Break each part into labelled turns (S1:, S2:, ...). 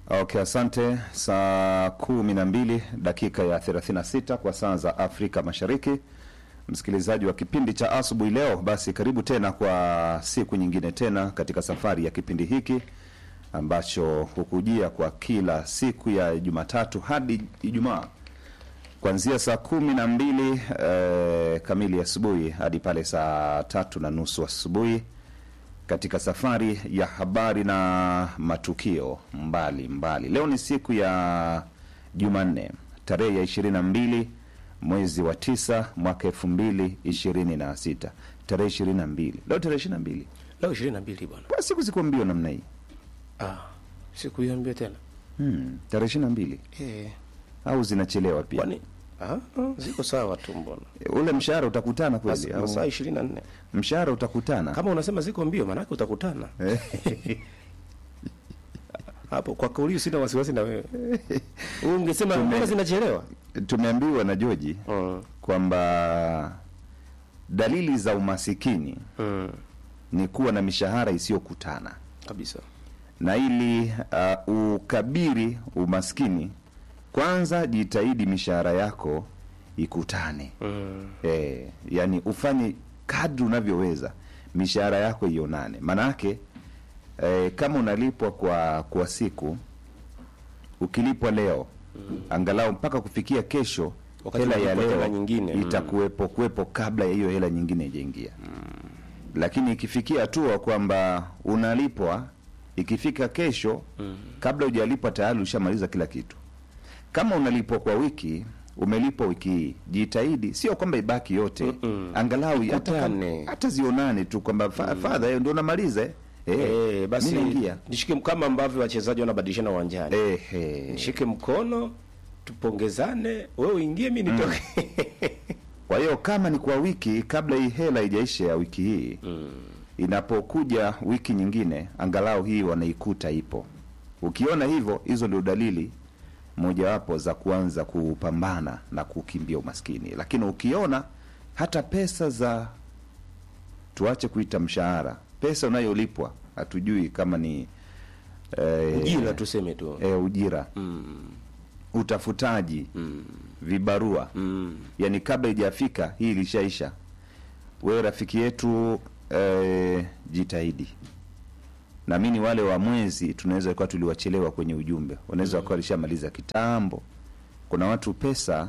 S1: Okay, asante. Saa kumi na mbili dakika ya 36 kwa saa za Afrika Mashariki. Msikilizaji wa kipindi cha asubuhi leo, basi karibu tena kwa siku nyingine tena katika safari ya kipindi hiki ambacho hukujia kwa kila siku ya Jumatatu hadi Ijumaa kuanzia saa kumi na mbili eh, kamili asubuhi hadi pale saa tatu na nusu asubuhi katika safari ya habari na matukio mbali mbali. Leo ni siku ya Jumanne tarehe ya ishirini na mbili mwezi wa tisa mwaka elfu mbili ishirini na sita tarehe ishirini na mbili leo tarehe ishirini na mbili
S2: Leo ishirini na mbili bwana.
S1: Kwa siku ziko mbio namna hii
S2: Ah, siku hiyo mbio tena.
S1: hmm, tarehe ishirini na mbili
S2: Eh,
S1: au zinachelewa pia?
S2: kwani ah, ah, ziko sawa tu mbona?
S1: Ule mshahara utakutana kweli
S2: Mas-
S1: au
S2: Masaa ishirini na nne.
S1: mshahara utakutana?
S2: Kama unasema ziko mbio, maanake utakutana
S1: Eh,
S2: hapo. Kwa kauli hiyo sina wasiwasi na wewe. Wewe Ungesema
S1: Tume-
S2: mbona zinachelewa?
S1: tumeambiwa na Joji
S2: Mm.
S1: kwamba dalili za umasikini
S2: Mm.
S1: ni kuwa na mishahara isiyokutana
S2: Kabisa.
S1: na ili uh, ukabiri umaskini kwanza jitahidi mishahara yako ikutane
S2: Mm.
S1: e, yani ufanye kadri unavyoweza mishahara yako ionane maanake e, kama unalipwa kwa kwa siku ukilipwa leo angalau mpaka kufikia kesho
S2: Wakati
S1: hela ya
S2: unalipwa
S1: leo
S2: tena nyingine, mm.
S1: itakuwepo kuwepo kabla ya hiyo hela nyingine ijaingia lakini ikifikia hatua kwamba unalipwa ikifika kesho kabla hujalipwa tayari ushamaliza kila kitu kama unalipwa kwa wiki umelipwa wiki hii jitahidi sio kwamba ibaki yote
S2: Mm-mm.
S1: angalau hata,
S2: Ikutane.
S1: hata zionane tu kwamba fa, fadha hiyo ndio unamaliza eh, eh,
S2: Eh, basi
S1: mimi naingia
S2: nishike kama ambavyo wachezaji wanabadilishana uwanjani.
S1: eh, eh.
S2: Nishike mkono tupongezane, wewe uingie, mimi nitoke.
S1: kwa hiyo kama ni kwa wiki kabla hii hela ijaisha ya wiki hii inapokuja wiki nyingine angalau hii wanaikuta ipo ukiona hivyo hizo ndio dalili mojawapo za kuanza kupambana na kukimbia umaskini lakini ukiona hata pesa za tuache kuita mshahara pesa unayolipwa hatujui kama ni eh,
S2: Ujira tuseme tu.
S1: eh, ujira
S2: Mm.
S1: utafutaji
S2: Mm.
S1: vibarua
S2: Mm.
S1: yani kabla ijafika hii ilishaisha wewe rafiki yetu eh, jitahidi naamini wale wa mwezi tunaweza kuwa tuliwachelewa kwenye ujumbe wanaweza wakawa walishamaliza kitambo kuna watu pesa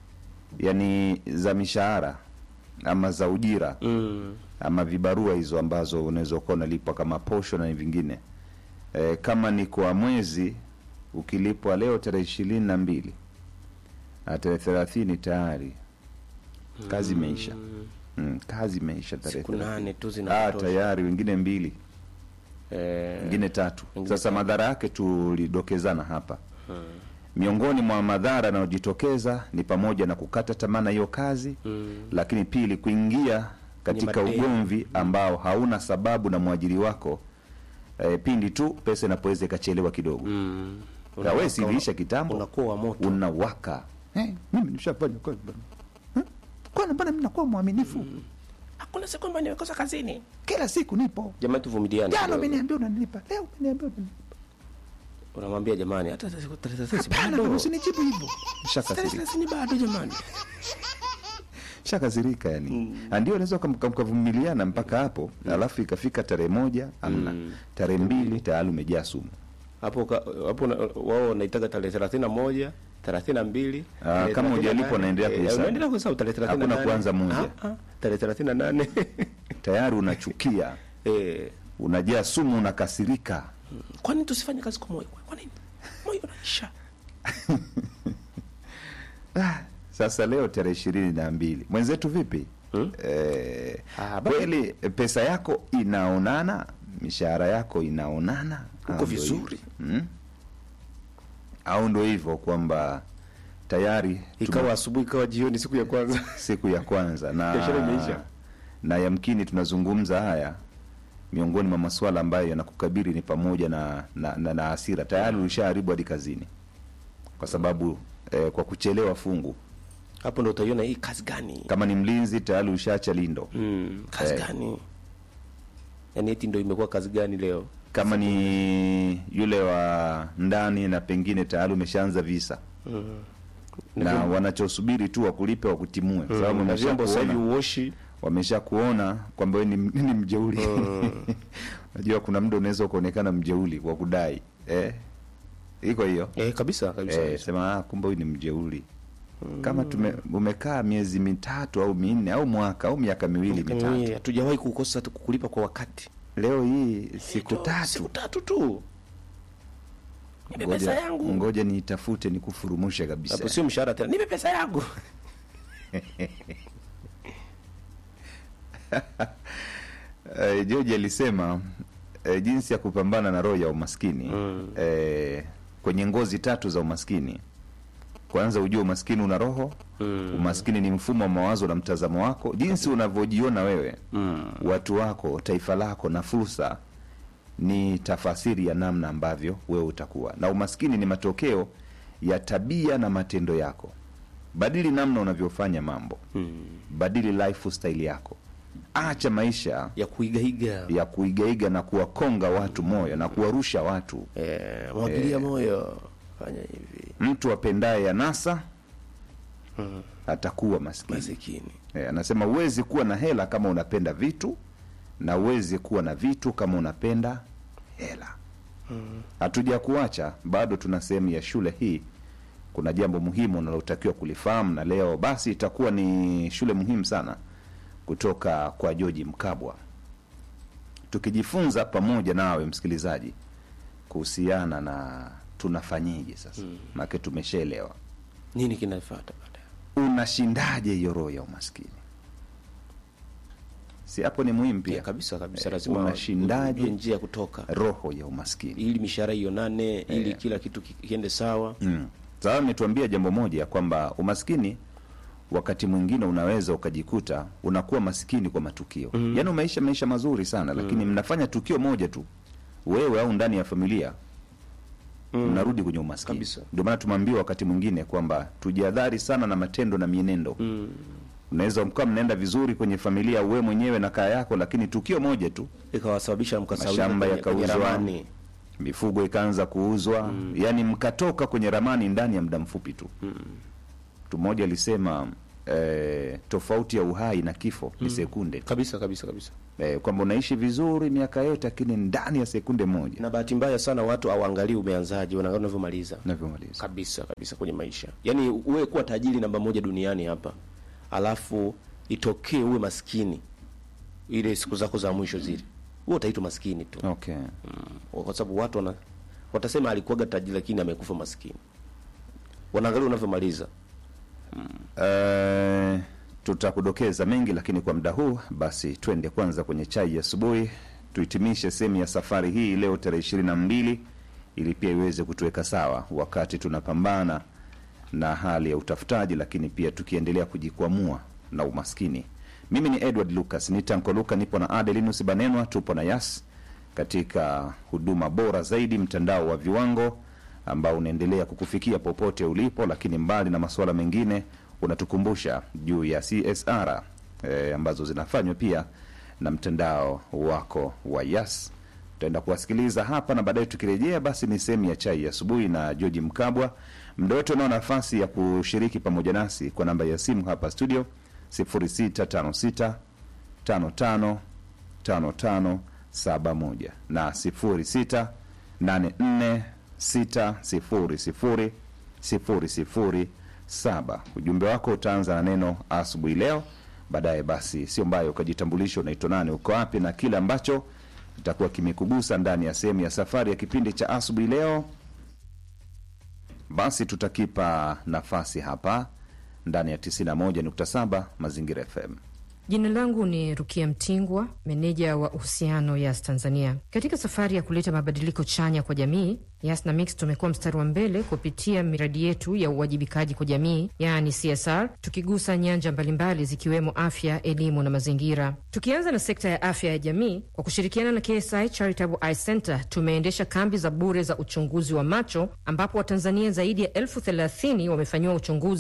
S1: yani za mishahara ama za ujira
S2: Mm.
S1: ama vibarua hizo ambazo unaweza ukawa unalipwa kama posho na vingine e, kama ni kwa mwezi ukilipwa leo tarehe ishirini na mbili na tarehe thelathini tayari kazi imeisha mm, kazi imeisha tarehe
S2: Siku
S1: 30.
S2: nane tu
S1: ah,
S2: zinatosha.
S1: tayari wengine mbili
S2: Eh,
S1: wengine tatu
S2: wengine
S1: sasa madhara yake tulidokezana hapa miongoni mwa madhara yanayojitokeza ni pamoja na kukata tamaa na hiyo kazi
S2: Mm.
S1: lakini pili kuingia katika
S2: madeni.
S1: ugomvi ambao hauna sababu na mwajiri wako e, pindi tu pesa inapoweza ikachelewa kidogo
S2: Mm.
S1: Na wewe si
S2: Unawaka-
S1: iliisha kitambo
S2: Unakuwa wa moto.
S1: unawaka hey, mimi nishafanya kazi bwana Eh, kwani mbona mimi nakuwa mwaminifu
S2: Hakuna siku ambayo nimekosa kazini.
S1: kila siku nipo
S2: Jamani tuvumiliane.
S1: jana
S2: kidogo.
S1: umeniambia unanilipa leo umeniambia unanilipa
S2: Unamwambia jamani hata siku 30
S1: hapana
S2: bado.
S1: usinijibu hivyo
S2: Tarehe
S1: shakasirika
S2: 30 bado jamani.
S1: shakasirika yani mm. ndio unaweza ukam- ukam- mkavumiliana mpaka hapo alafu ikafika tarehe moja amna tarehe mbili tayari umejaa sumu
S2: Hapo ka- hapo na- wao wanaitaka tarehe 31, 32.
S1: Ah,
S2: tarehe
S1: kama
S2: 38.
S1: hujalipwa unaendelea
S2: Eh,
S1: kuhesabu.
S2: Unaendelea kuhesabu tarehe 38.
S1: Hakuna kuanza moja.
S2: Ah, ah, tarehe 38.
S1: tayari unachukia
S2: Eh,
S1: unajaa sumu unakasirika
S2: kwani tusifanye kazi kwa moyo? Kwa nini? Moyo unaisha.
S1: ah, sasa leo tarehe ishirini na mbili mwenzetu vipi
S2: Hmm?
S1: eh,
S2: Ah, bado-
S1: kweli pesa yako inaonana mishahara yako inaonana
S2: Uko
S1: Au ndo
S2: vizuri.
S1: hivyo? hmm? au ndo hivyo kwamba tayari
S2: Ikawa asubuhi ikawa jioni siku ya kwanza.
S1: siku ya kwanza na
S2: Biashara imeisha.
S1: na yamkini tunazungumza haya miongoni mwa masuala ambayo yanakukabiri ni pamoja na na, na, na hasira tayari ulishaharibu hadi kazini kwa sababu eh, kwa kuchelewa fungu
S2: Hapo ndo utaiona hii kazi gani?
S1: kama ni mlinzi tayari ushaacha lindo
S2: Mm, kazi
S1: Eh.
S2: gani? Yaani eti ndo imekuwa kazi gani leo?
S1: kama ni yule wa ndani na pengine tayari umeshaanza visa na wanachosubiri tu wakulipe wakutimue, kwa sababu
S2: na vyombo sasa hivi
S1: wameshakuona
S2: uoshi
S1: wamesha kuona kwamba wewe ni, ni mjeuli unajua kuna muda unaweza ukaonekana mjeuli kwa kudai eh? iko hiyo
S2: eh, kabisa kabisa,
S1: eh,
S2: kabisa.
S1: sema ah, kumbe huyu ni mjeuli kama tume, umekaa miezi mitatu au minne au mwaka au miaka miwili mitatu
S2: Mimi hatujawahi kukosa tu kulipa kwa wakati
S1: leo hii siku
S2: Ndio,
S1: tatu
S2: siku tatu tu nipe pesa
S1: ngoja,
S2: yangu
S1: ngoja niitafute nikufurumushe kabisa
S2: hapo sio mshahara tena nipe pesa yangu
S1: Eh, George alisema eh, jinsi ya kupambana na roho ya umaskini
S2: Mm.
S1: eh, kwenye ngozi tatu za umaskini. Kwanza ujue umaskini una roho
S2: Mm.
S1: umaskini ni mfumo wa mawazo na mtazamo wako, jinsi unavyojiona wewe,
S2: Mm.
S1: watu wako, taifa lako na fursa ni tafasiri ya namna ambavyo wewe utakuwa, na umaskini ni matokeo ya tabia na matendo yako. Badili namna unavyofanya mambo,
S2: Mm.
S1: badili lifestyle yako, acha maisha
S2: ya kuigaiga
S1: ya kuigaiga na kuwakonga watu moyo na kuwarusha watu.
S2: eh, mwagilia moyo fanya hivi
S1: Mtu apendaye anasa atakuwa maskini.
S2: masikini
S1: E, anasema huwezi kuwa na hela kama unapenda vitu na huwezi kuwa na vitu kama unapenda hela. Hatuja kuacha bado, tuna sehemu ya shule hii. Kuna jambo muhimu unalotakiwa kulifahamu, na leo basi itakuwa ni shule muhimu sana kutoka kwa George Mkabwa, tukijifunza pamoja nawe msikilizaji kuhusiana na tunafanyeje sasa, maana tumeshaelewa
S2: nini kinafuata baadaye
S1: unashindaje hiyo roho ya umaskini si hapo ni muhimu pia
S2: ya kabisa kabisa
S1: Eh,
S2: lazima
S1: unashindaje?
S2: ujue njia ya kutoka
S1: roho ya umaskini
S2: ili mishahara ionane ili kila kitu ki- kiende sawa
S1: mm. sasa ametuambia jambo moja kwamba umaskini wakati mwingine unaweza ukajikuta unakuwa maskini kwa matukio mm. yaani umeisha maisha mazuri sana lakini mnafanya tukio moja tu wewe au ndani ya familia mnarudi kwenye umaskini
S2: Kabisa.
S1: ndio maana tumeambiwa wakati mwingine kwamba tujihadhari sana na matendo na mienendo
S2: mm.
S1: unaweza mkawa mnaenda vizuri kwenye familia wewe mwenyewe na kaya yako lakini tukio moja tu
S2: ikawasababisha mkasaulika
S1: Mashamba
S2: kwenye- kwenye
S1: yakauzwa.
S2: ramani.
S1: mifugo ikaanza kuuzwa mm. yaani mkatoka kwenye ramani ndani ya muda mfupi tu mtu mmoja alisema eh, tofauti ya uhai na kifo ni sekunde tu.
S2: kabisa kabisa kabisa
S1: eh, kwamba unaishi vizuri miaka yote lakini ndani ya sekunde moja
S2: na bahati mbaya sana watu awaangalii umeanzaje wanaangalia unavyomaliza
S1: navyomaliza
S2: kabisa kabisa kwenye maisha yaani uwe kuwa tajiri namba moja duniani hapa alafu itokee uwe maskini ile siku zako za mwisho zile huo utaitwa maskini tu
S1: okay
S2: mm. kwa sababu watu wana, watasema alikuwaga tajiri lakini amekufa maskini wanaangalia unavyomaliza
S1: Eh, tutakudokeza mengi lakini kwa muda huu basi twende kwanza kwenye chai ya asubuhi tuhitimishe sehemu ya safari hii leo tarehe ishirini na mbili ili pia iweze kutuweka sawa wakati tunapambana na hali ya utafutaji lakini pia tukiendelea kujikwamua na umaskini mimi ni edward lucas ni tanko luka nipo na adelinus banenwa tupo na yas katika huduma bora zaidi mtandao wa viwango ambao unaendelea kukufikia popote ulipo lakini mbali na masuala mengine unatukumbusha juu ya csr e, ambazo zinafanywa pia na mtandao wako wa yas tutaenda kuwasikiliza hapa na baadaye tukirejea basi ni sehemu ya chai ya asubuhi na georgi mkabwa mda wote unao nafasi ya kushiriki pamoja nasi kwa namba ya simu hapa studio 0656 55 55 71 na 06 84 600 007 ujumbe wako utaanza na neno asubuhi leo baadaye basi sio mbaya ukajitambulisha unaitwa nani uko wapi na kile ambacho itakuwa kimekugusa ndani ya sehemu ya safari ya kipindi cha asubuhi leo basi tutakipa nafasi hapa ndani ya 91.7 mazingira fm
S3: Jina langu ni Rukia Mtingwa, meneja wa uhusiano Yas Tanzania. Katika safari ya kuleta mabadiliko chanya kwa jamii, Yas na Mix tumekuwa mstari wa mbele kupitia miradi yetu ya uwajibikaji kwa jamii, yaani CSR, tukigusa nyanja mbalimbali zikiwemo afya, elimu na mazingira. Tukianza na sekta ya afya ya jamii, kwa kushirikiana na KSI Charitable Eye Center tumeendesha kambi za bure za uchunguzi wa macho, ambapo Watanzania zaidi ya elfu thelathini wamefanyiwa uchunguzi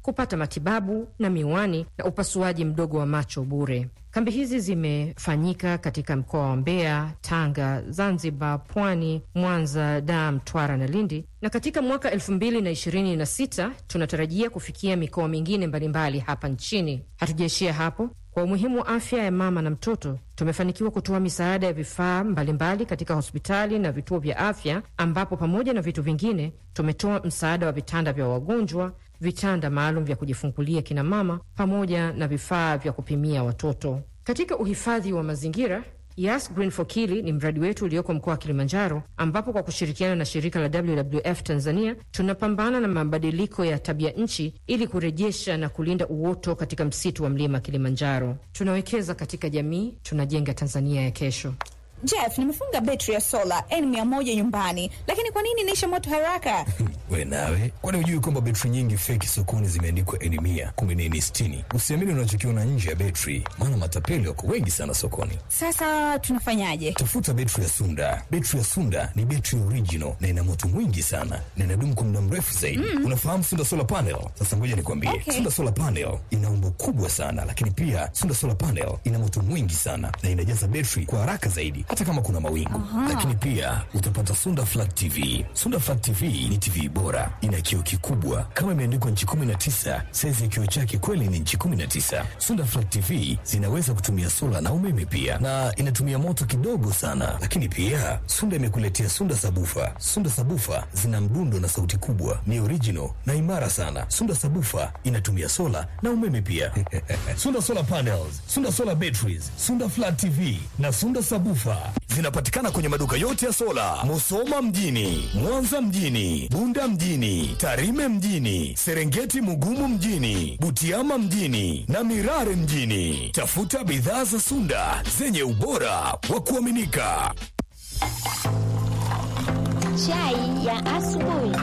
S3: kupata matibabu na miwani na upasuaji mdogo wa macho bure. Kambi hizi zimefanyika katika mkoa wa Mbeya, Tanga, Zanzibar, Pwani, Mwanza, Dar, Mtwara na Lindi, na katika mwaka elfu mbili na ishirini na sita tunatarajia kufikia mikoa mingine mbalimbali hapa nchini. Hatujaishia hapo. Kwa umuhimu wa afya ya mama na mtoto, tumefanikiwa kutoa misaada ya vifaa mbalimbali katika hospitali na vituo vya afya, ambapo pamoja na vitu vingine tumetoa msaada wa vitanda vya wagonjwa, vitanda maalum vya kujifungulia kina mama, pamoja na vifaa vya kupimia watoto. Katika uhifadhi wa mazingira Yas Green for Kili ni mradi wetu ulioko mkoa wa Kilimanjaro, ambapo kwa kushirikiana na shirika la WWF Tanzania tunapambana na mabadiliko ya tabia nchi ili kurejesha na kulinda uoto katika msitu wa mlima Kilimanjaro. Tunawekeza katika jamii, tunajenga Tanzania ya kesho.
S4: Jeff, nimefunga betri ya sola N100 nyumbani, lakini kwa nini inaisha moto haraka?
S5: We nawe, kwani hujui kwamba betri nyingi feki sokoni zimeandikwa N mia kumbe ni N sitini? Usiamini unachokiona nje ya betri, maana matapeli wako wengi sana sokoni.
S4: Sasa tunafanyaje?
S5: Tafuta betri ya Sunda. Betri ya Sunda ni betri original na ina moto mwingi sana na inadumu kwa muda mrefu zaidi. Mm. Unafahamu Sunda solar panel? Sasa ngoja nikwambie,
S4: Okay.
S5: Sunda solar panel ina umbo kubwa sana, lakini pia Sunda solar panel ina moto mwingi sana na inajaza betri kwa haraka zaidi, hata kama kuna mawingu. Lakini pia utapata Sunda flat TV. Sunda flat TV ni TV bora, ina kioo kikubwa kama imeandikwa nchi 19. Saizi ya kioo chake kweli ni nchi 19. Sunda flat TV zinaweza kutumia sola na umeme pia, na inatumia moto kidogo sana. Lakini pia Sunda imekuletea Sunda sabufa. Sunda sabufa zina mdundo na sauti kubwa, ni original na imara sana. Sunda sabufa inatumia sola na umeme pia. Sunda solar panels, Sunda solar batteries, Sunda flat TV na Sunda sabufa zinapatikana kwenye maduka yote ya sola, Musoma mjini, Mwanza mjini, Bunda mjini, Tarime mjini, Serengeti Mugumu mjini, Butiama mjini na Mirare mjini. Tafuta bidhaa za Sunda zenye ubora wa kuaminika.
S6: Chai ya asubuhi.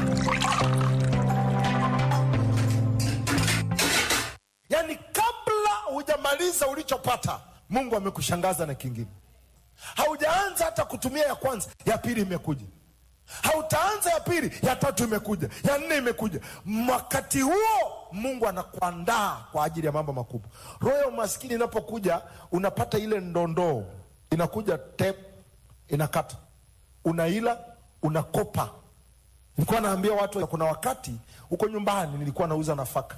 S7: Yaani, kabla hujamaliza ulichopata, Mungu amekushangaza na kingine. Haujaanza hata kutumia ya kwanza, ya pili imekuja. Hautaanza ya pili, ya tatu imekuja, ya nne imekuja. Wakati huo Mungu anakuandaa kwa ajili ya mambo makubwa. Roho ya umaskini inapokuja, unapata ile ndondoo, inakuja tep, inakata, unaila, unakopa. Nilikuwa naambia watu, kuna wakati huko nyumbani nilikuwa nauza nafaka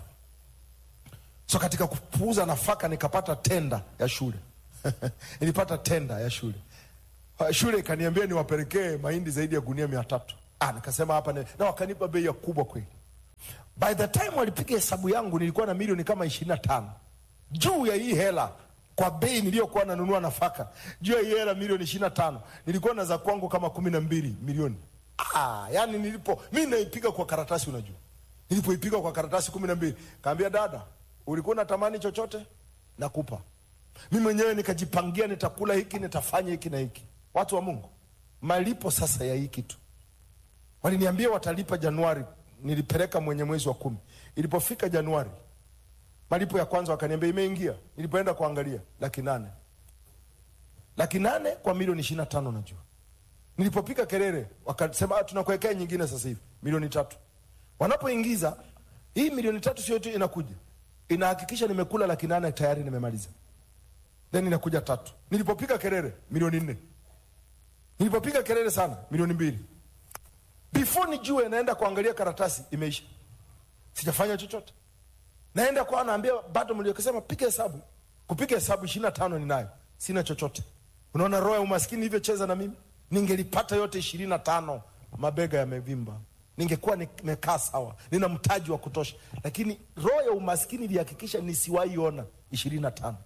S7: so katika kuuza nafaka nikapata tenda ya shule nilipata tenda ya shule Uh, shule ikaniambia niwapelekee mahindi zaidi ya gunia mia tatu ah, nikasema hapa ni... na wakanipa bei ya kubwa kweli by the time walipiga hesabu yangu nilikuwa na milioni kama ishirini na tano juu ya hii hela kwa bei niliyokuwa nanunua nafaka juu ya hii hela milioni ishirini na tano nilikuwa na za kwangu kama kumi na mbili milioni ah, yani nilipo mi naipiga kwa karatasi unajua nilipoipiga kwa karatasi kumi na mbili kaambia dada ulikuwa unatamani chochote nakupa mi mwenyewe nikajipangia nitakula hiki nitafanya hiki na hiki watu wa mungu malipo sasa ya hii kitu waliniambia watalipa januari nilipeleka mwenye mwezi wa kumi ilipofika januari malipo ya kwanza wakaniambia imeingia nilipoenda kuangalia laki nane laki nane kwa milioni ishiri na tano najua nilipopiga kelele wakasema "Ah, tunakuwekea nyingine sasa hivi milioni tatu wanapoingiza hii milioni tatu sio tu inakuja inahakikisha nimekula laki nane tayari nimemaliza then inakuja tatu nilipopiga kelele milioni nne nilipopiga kelele sana milioni mbili before nijue naenda kuangalia karatasi imeisha sijafanya chochote naenda kwa naambia bado mliokasema piga hesabu kupiga hesabu ishirini na tano ninayo sina chochote unaona roho ya umaskini ilivyocheza na mimi ningelipata yote ishirini na tano mabega yamevimba ningekuwa nimekaa sawa nina mtaji wa kutosha lakini roho ya umaskini ilihakikisha nisiwaiona ishirini na tano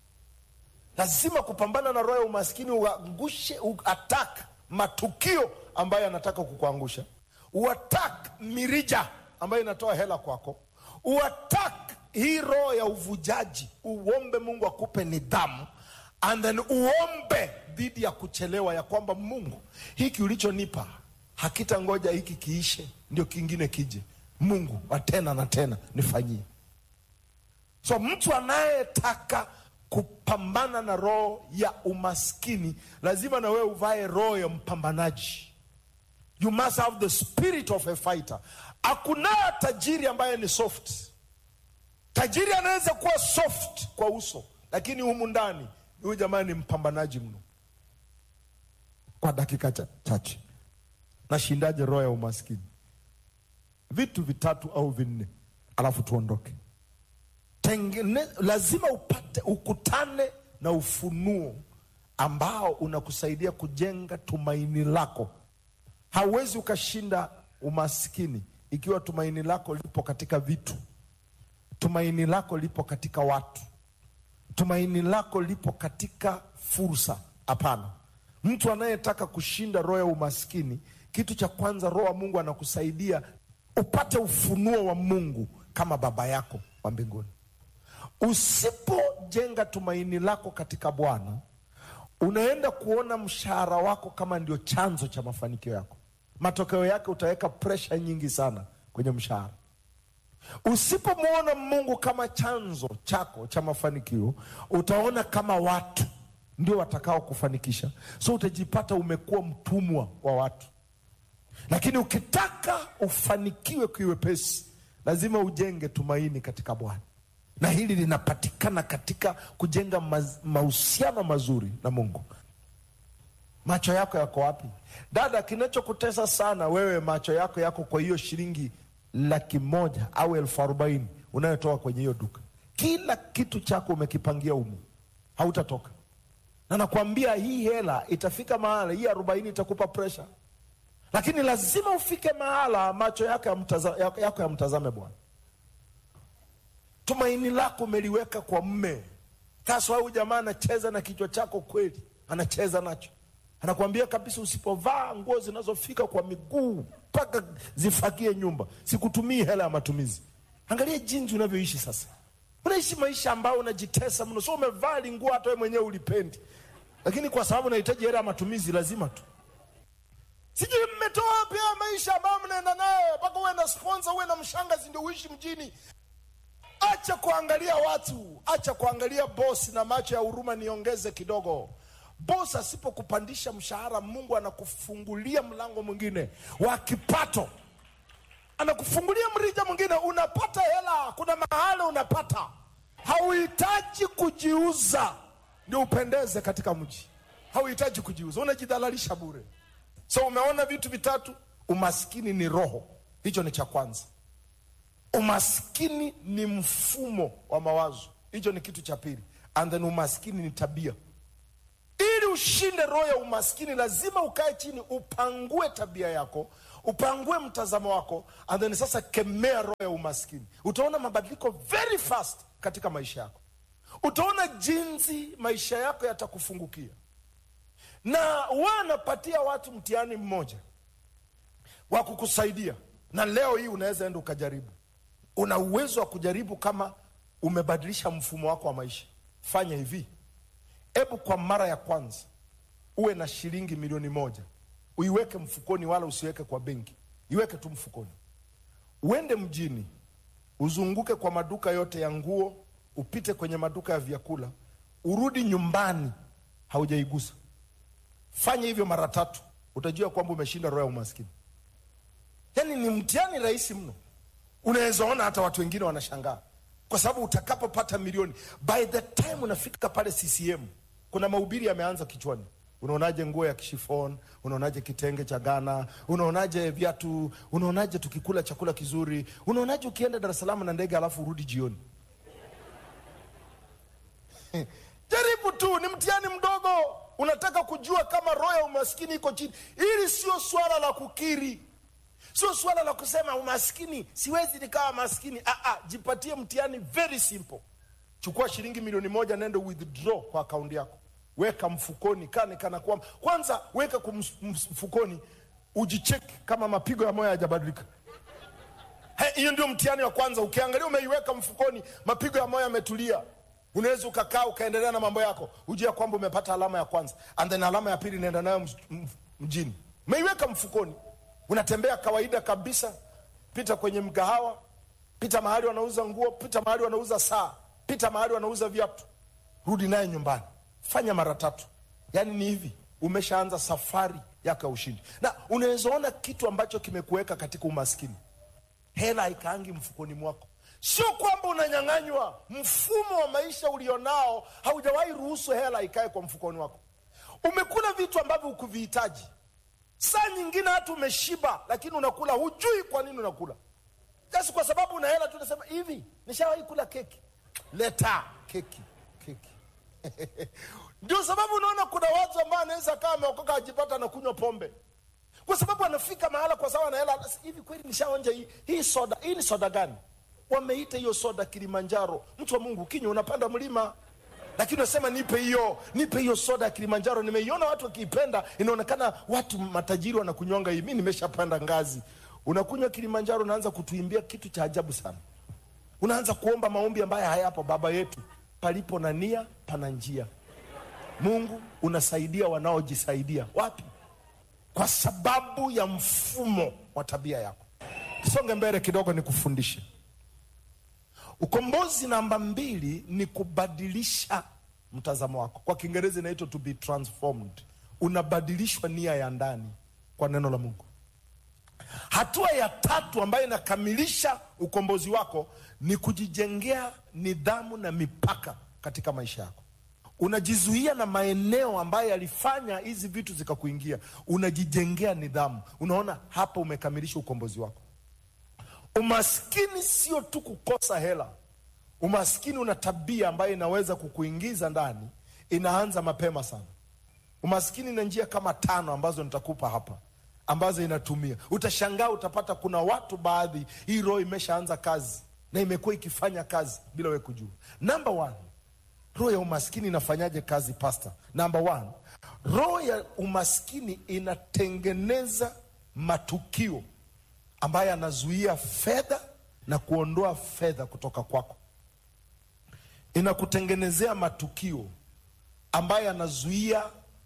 S7: lazima kupambana na roho ya umaskini uangushe uatak matukio ambayo yanataka kukuangusha uatak mirija ambayo inatoa hela kwako uatak hii roho ya uvujaji uombe mungu akupe nidhamu and then uombe dhidi ya kuchelewa ya kwamba mungu hiki ulichonipa hakita ngoja hiki kiishe ndio kingine kije mungu wa tena na tena nifanyie so mtu anayetaka kupambana na roho ya umaskini lazima na wewe uvae roho ya mpambanaji you must have the spirit of a fighter hakuna tajiri ambaye ni soft tajiri anaweza kuwa soft kwa uso lakini humu ndani huyu jamaa ni mpambanaji mno kwa dakika cha- chache nashindaje roho ya umaskini vitu vitatu au vinne alafu tuondoke Tengene, lazima upate ukutane na ufunuo ambao unakusaidia kujenga tumaini lako hauwezi ukashinda umaskini ikiwa tumaini lako lipo katika vitu tumaini lako lipo katika watu tumaini lako lipo katika fursa hapana mtu anayetaka kushinda roho ya umaskini kitu cha kwanza roho wa mungu anakusaidia upate ufunuo wa mungu kama baba yako wa mbinguni usipojenga tumaini lako katika bwana unaenda kuona mshahara wako kama ndio chanzo cha mafanikio yako matokeo yake utaweka presha nyingi sana kwenye mshahara usipomwona mungu kama chanzo chako cha mafanikio utaona kama watu ndio watakao kufanikisha so utajipata umekuwa mtumwa wa watu lakini ukitaka ufanikiwe kiwepesi lazima ujenge tumaini katika bwana na hili linapatikana katika kujenga maz- mahusiano mazuri na mungu macho yako yako wapi dada kinachokutesa sana wewe macho yako yako kwa hiyo shilingi laki moja au elfu arobaini unayotoka kwenye hiyo duka kila kitu chako umekipangia umu hautatoka na nakwambia hii hela itafika mahala hii arobaini itakupa presha lakini lazima ufike mahala macho yako yamtaza- yako yako yamtazame bwana tumaini lako umeliweka kwa mme sasa huyu jamaa anacheza na kichwa chako kweli anacheza nacho anakuambia kabisa usipovaa nguo zinazofika kwa miguu mpaka zifagie nyumba sikutumii hela ya matumizi angalia jinsi unavyoishi sasa unaishi maisha ambayo unajitesa mno so umevaa linguo hata wewe mwenyewe ulipendi lakini kwa sababu unahitaji hela ya matumizi lazima tu sijui mmetoa wapi haya maisha ambayo mnaenda nayo mpaka uwe na sponsor uwe na mshangazi ndio uishi mjini acha kuangalia watu acha kuangalia bosi na macho ya huruma niongeze kidogo bosi asipokupandisha mshahara mungu anakufungulia mlango mwingine wa kipato anakufungulia mrija mwingine unapata hela kuna mahali unapata hauhitaji kujiuza ndio upendeze katika mji hauhitaji kujiuza unajidhalalisha bure so umeona vitu vitatu umaskini ni roho hicho ni cha kwanza umaskini ni mfumo wa mawazo hicho ni kitu cha pili and then umaskini ni tabia ili ushinde roho ya umaskini lazima ukae chini upangue tabia yako upangue mtazamo wako and then sasa kemea roho ya umaskini utaona mabadiliko very fast katika maisha yako utaona jinsi maisha yako yatakufungukia na wanapatia watu mtihani mmoja wa kukusaidia na leo hii unaweza enda ukajaribu una uwezo wa kujaribu kama umebadilisha mfumo wako wa maisha fanya hivi hebu kwa mara ya kwanza uwe na shilingi milioni moja uiweke mfukoni wala usiweke kwa benki iweke tu mfukoni uende mjini uzunguke kwa maduka yote ya nguo upite kwenye maduka ya vyakula urudi nyumbani haujaigusa fanya hivyo mara tatu utajua kwamba umeshinda roho ya umaskini yaani ni mtihani rahisi mno unaweza ona hata watu wengine wanashangaa kwa sababu utakapopata milioni by the time unafika pale ccm kuna mahubiri yameanza kichwani unaonaje nguo ya kishifon unaonaje kitenge cha ghana unaonaje viatu unaonaje tukikula chakula kizuri unaonaje ukienda dar es salaam na ndege alafu urudi jioni jaribu tu ni mtihani mdogo unataka kujua kama roho ya umaskini iko chini hili sio swala la kukiri sio swala la kusema umaskini siwezi nikawa maskini ah, ah, jipatie mtihani very simple chukua shilingi milioni moja nende withdraw kwa akaunti yako weka mfukoni kane kana kwamba kwanza weka kum- ms- mfukoni ujicheki kama mapigo ya moyo hayajabadilika He, hiyo ndio mtihani wa kwanza ukiangalia umeiweka mfukoni mapigo ya moyo yametulia unaweza ukakaa ukaendelea na mambo yako hujua kwamba umepata alama ya kwanza and then alama ya pili inaenda nayo mj- m- mjini umeiweka mfukoni unatembea kawaida kabisa pita kwenye mgahawa pita mahali wanauza nguo pita mahali wanauza saa pita mahali wanauza viatu rudi naye nyumbani fanya mara tatu yaani ni hivi umeshaanza safari yako ya ushindi na unaweza ona kitu ambacho kimekuweka katika umaskini hela haikaangi mfukoni mwako sio kwamba unanyang'anywa mfumo wa maisha ulionao haujawahi ruhusu hela ikae kwa mfukoni wako umekula vitu ambavyo hukuvihitaji saa nyingine hata umeshiba lakini unakula hujui kwa nini unakula just kwa sababu una hela tu unasema hivi nishawahi kula keki leta keki keki ndio sababu unaona kuna watu ambao anaweza kaa ameokoka ajipata na kunywa pombe kwa sababu anafika mahala kwa sababu ana hela anasema, hivi kweli nishaonja hii, hii soda hii ni soda gani wameita hiyo soda kilimanjaro mtu wa mungu kinywa unapanda mlima lakini unasema nipe hiyo nipe hiyo soda ya kilimanjaro nimeiona watu wakiipenda inaonekana watu matajiri wanakunywanga hii mi nimeshapanda ngazi unakunywa kilimanjaro unaanza kutuimbia kitu cha ajabu sana unaanza kuomba maombi ambayo hayapo baba yetu palipo na nia pana njia mungu unasaidia wanaojisaidia wapi kwa sababu ya mfumo wa tabia yako tusonge mbele kidogo nikufundishe ukombozi namba mbili ni kubadilisha mtazamo wako kwa kiingereza inaitwa to be transformed unabadilishwa nia ya ndani kwa neno la mungu hatua ya tatu ambayo inakamilisha ukombozi wako ni kujijengea nidhamu na mipaka katika maisha yako unajizuia na maeneo ambayo yalifanya hizi vitu zikakuingia unajijengea nidhamu unaona hapa umekamilisha ukombozi wako umaskini sio tu kukosa hela umaskini una tabia ambayo inaweza kukuingiza ndani inaanza mapema sana umaskini na njia kama tano ambazo nitakupa hapa ambazo inatumia utashangaa utapata kuna watu baadhi hii roho imeshaanza kazi na imekuwa ikifanya kazi bila we kujua namba one roho ya umaskini inafanyaje kazi pasta namba one roho ya umaskini inatengeneza matukio ambayo yanazuia fedha na kuondoa fedha kutoka kwako inakutengenezea matukio ambayo yanazuia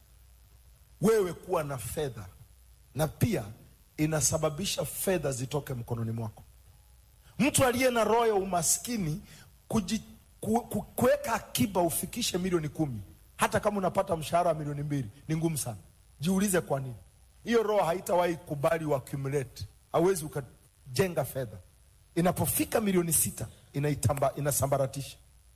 S7: wewe kuwa na fedha na pia inasababisha fedha zitoke mkononi mwako mtu aliye na roho ya umaskini kuji, ku, ku, kuweka akiba ufikishe milioni kumi hata kama unapata mshahara wa milioni mbili ni ngumu sana jiulize kwa nini hiyo roho haitawahi kubali uaccumulate hauwezi ukajenga fedha inapofika milioni sita inaitamba, inasambaratisha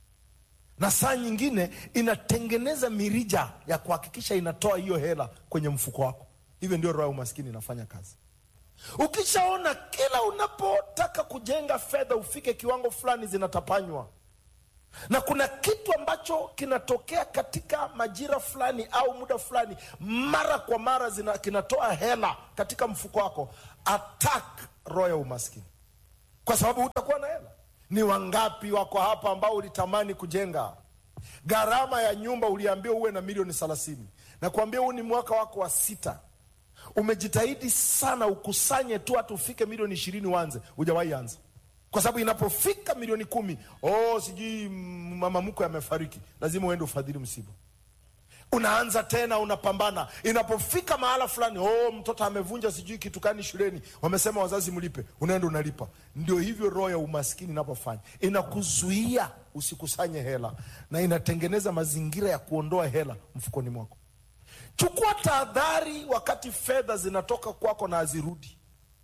S7: na saa nyingine inatengeneza mirija ya kuhakikisha inatoa hiyo hela kwenye mfuko wako hivyo ndio roho ya umaskini inafanya kazi ukishaona kila unapotaka kujenga fedha ufike kiwango fulani zinatapanywa na kuna kitu ambacho kinatokea katika majira fulani au muda fulani mara kwa mara zina, kinatoa hela katika mfuko wako attack roho ya umaskini kwa sababu hutakuwa na hela ni wangapi wako hapa ambao ulitamani kujenga gharama ya nyumba uliambiwa uwe na milioni thelathini na kuambia huu ni mwaka wako wa sita umejitahidi sana ukusanye tu hata ufike milioni ishirini uanze hujawahi anza kwa sababu inapofika milioni kumi oh, sijui mama mkwe amefariki lazima uende ufadhili msiba unaanza tena unapambana inapofika mahala fulani oh, mtoto amevunja sijui kitu kani shuleni wamesema wazazi mlipe unaenda unalipa ndio hivyo roho ya umaskini inapofanya inakuzuia usikusanye hela na inatengeneza mazingira ya kuondoa hela mfukoni mwako chukua tahadhari wakati fedha zinatoka kwako na hazirudi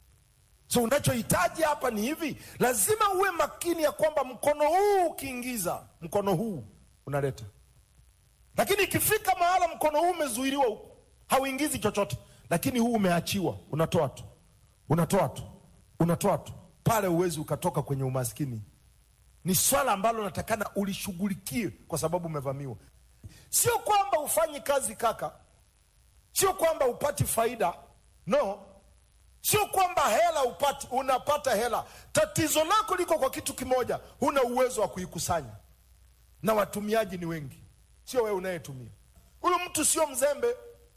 S7: so unachohitaji hapa ni hivi lazima uwe makini ya kwamba mkono huu ukiingiza mkono huu unaleta lakini ikifika mahala mkono huu umezuiliwa huku hauingizi chochote lakini huu umeachiwa unatoa tu unatoa tu unatoa tu pale uwezi ukatoka kwenye umaskini ni swala ambalo natakana ulishughulikie kwa sababu umevamiwa sio kwamba ufanyi kazi kaka sio kwamba upati faida no sio kwamba hela upati unapata hela tatizo lako liko kwa kitu kimoja huna uwezo wa kuikusanya na watumiaji ni wengi sio wewe unayetumia huyu mtu sio mzembe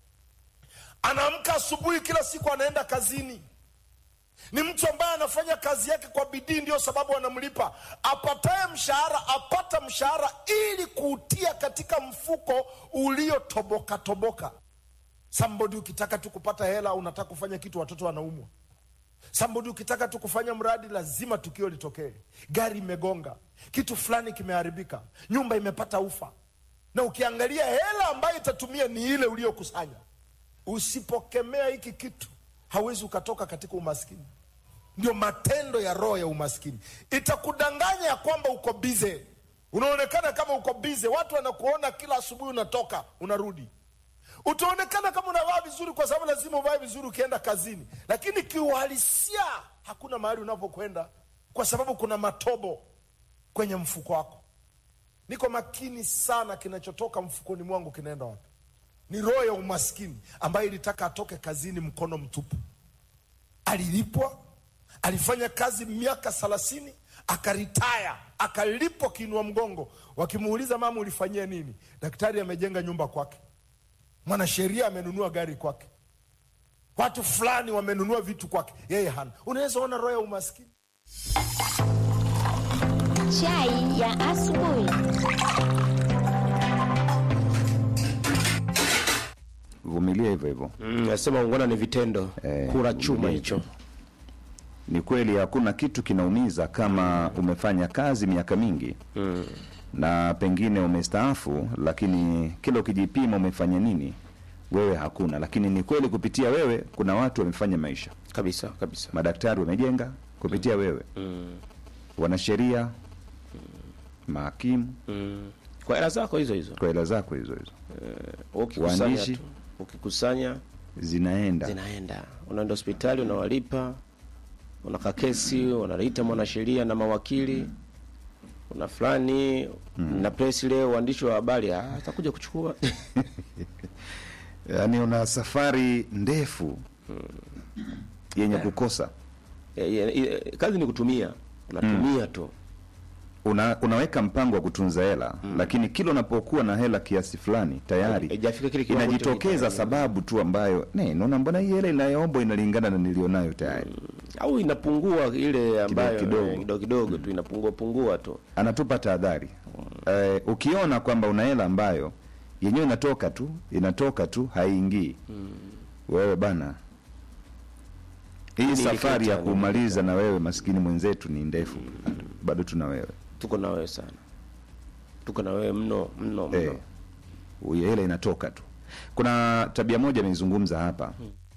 S7: anaamka asubuhi kila siku anaenda kazini ni mtu ambaye anafanya kazi yake kwa bidii ndio sababu anamlipa apataye mshahara apata mshahara ili kuutia katika mfuko uliotoboka toboka somebody ukitaka tu kupata hela unataka kufanya kitu watoto wanaumwa somebody ukitaka tu kufanya mradi lazima tukio litokee gari imegonga kitu fulani kimeharibika nyumba imepata ufa na ukiangalia hela ambayo itatumia ni ile uliyokusanya usipokemea hiki kitu hawezi ukatoka katika umaskini ndio matendo ya roho ya umaskini. Itakudanganya ya kwamba uko bize, unaonekana kama uko bize, watu wanakuona kila asubuhi, unatoka unarudi utaonekana kama unavaa vizuri kwa sababu lazima uvae vizuri ukienda kazini, lakini kiuhalisia hakuna mahali unapokwenda kwa sababu kuna matobo kwenye mfuko wako. Niko makini sana, kinachotoka mfukoni mwangu kinaenda wapi? Ni roho ya umaskini ambayo ilitaka atoke kazini mkono mtupu. Alilipwa, alifanya kazi miaka thelathini, akaritaya, akalipwa kiinua mgongo. Wakimuuliza mama, ulifanyia nini? Daktari amejenga nyumba kwake mwanasheria amenunua gari kwake, watu fulani wamenunua vitu kwake, yeye hana. Unaweza ona roho ya umaskini.
S6: Chai ya asubuhi.
S1: Vumilia hivyo hivyo.
S2: Mm, nasema ungwana ni vitendo
S1: Eh,
S2: kura chuma
S1: vumilia.
S2: hicho
S1: Ni kweli hakuna kitu kinaumiza kama umefanya kazi miaka mingi
S2: mm.
S1: na pengine umestaafu, lakini kila ukijipima umefanya nini, wewe hakuna. Lakini ni kweli kupitia wewe kuna watu wamefanya maisha,
S2: kabisa kabisa
S1: madaktari wamejenga kupitia wewe,
S2: mm.
S1: wanasheria, mahakimu
S2: Mm. kwa hela zako hizo hizo
S1: kwa hela zako hizo hizo
S2: ukikusanya
S1: Waandishi.
S2: tu ukikusanya
S1: zinaenda
S2: zinaenda unaenda hospitali unawalipa unaka kesi unaliita mwanasheria na mawakili una fulani na press leo uandishi wa habari ah, atakuja kuchukua
S1: yaani una safari ndefu yenye kukosa
S2: Eh, eh, eh, kazi ni kutumia unatumia tu
S1: una, unaweka mpango wa kutunza hela lakini kila unapokuwa na hela kiasi fulani tayari
S2: haijafika kile kiwango
S1: inajitokeza
S2: cha-
S1: sababu tu ambayo ne naona mbona hii hela inayoombwa inalingana na nilionayo tayari
S2: au inapungua ile ambayo
S1: kidogo.
S2: eh, kidogo kidogo tu inapungua pungua tu
S1: anatupa tahadhari eh, ukiona kwamba una hela ambayo yenyewe inatoka tu inatoka tu haiingii wewe bana hii
S2: Ni
S1: safari ya
S2: ilikata,
S1: kumaliza na wewe maskini mwenzetu ni ndefu bado tuna wewe
S2: tuko na wewe sana tuko na wewe mno mno mno
S1: Eh, huyo hela inatoka tu. Kuna tabia moja ameizungumza hapa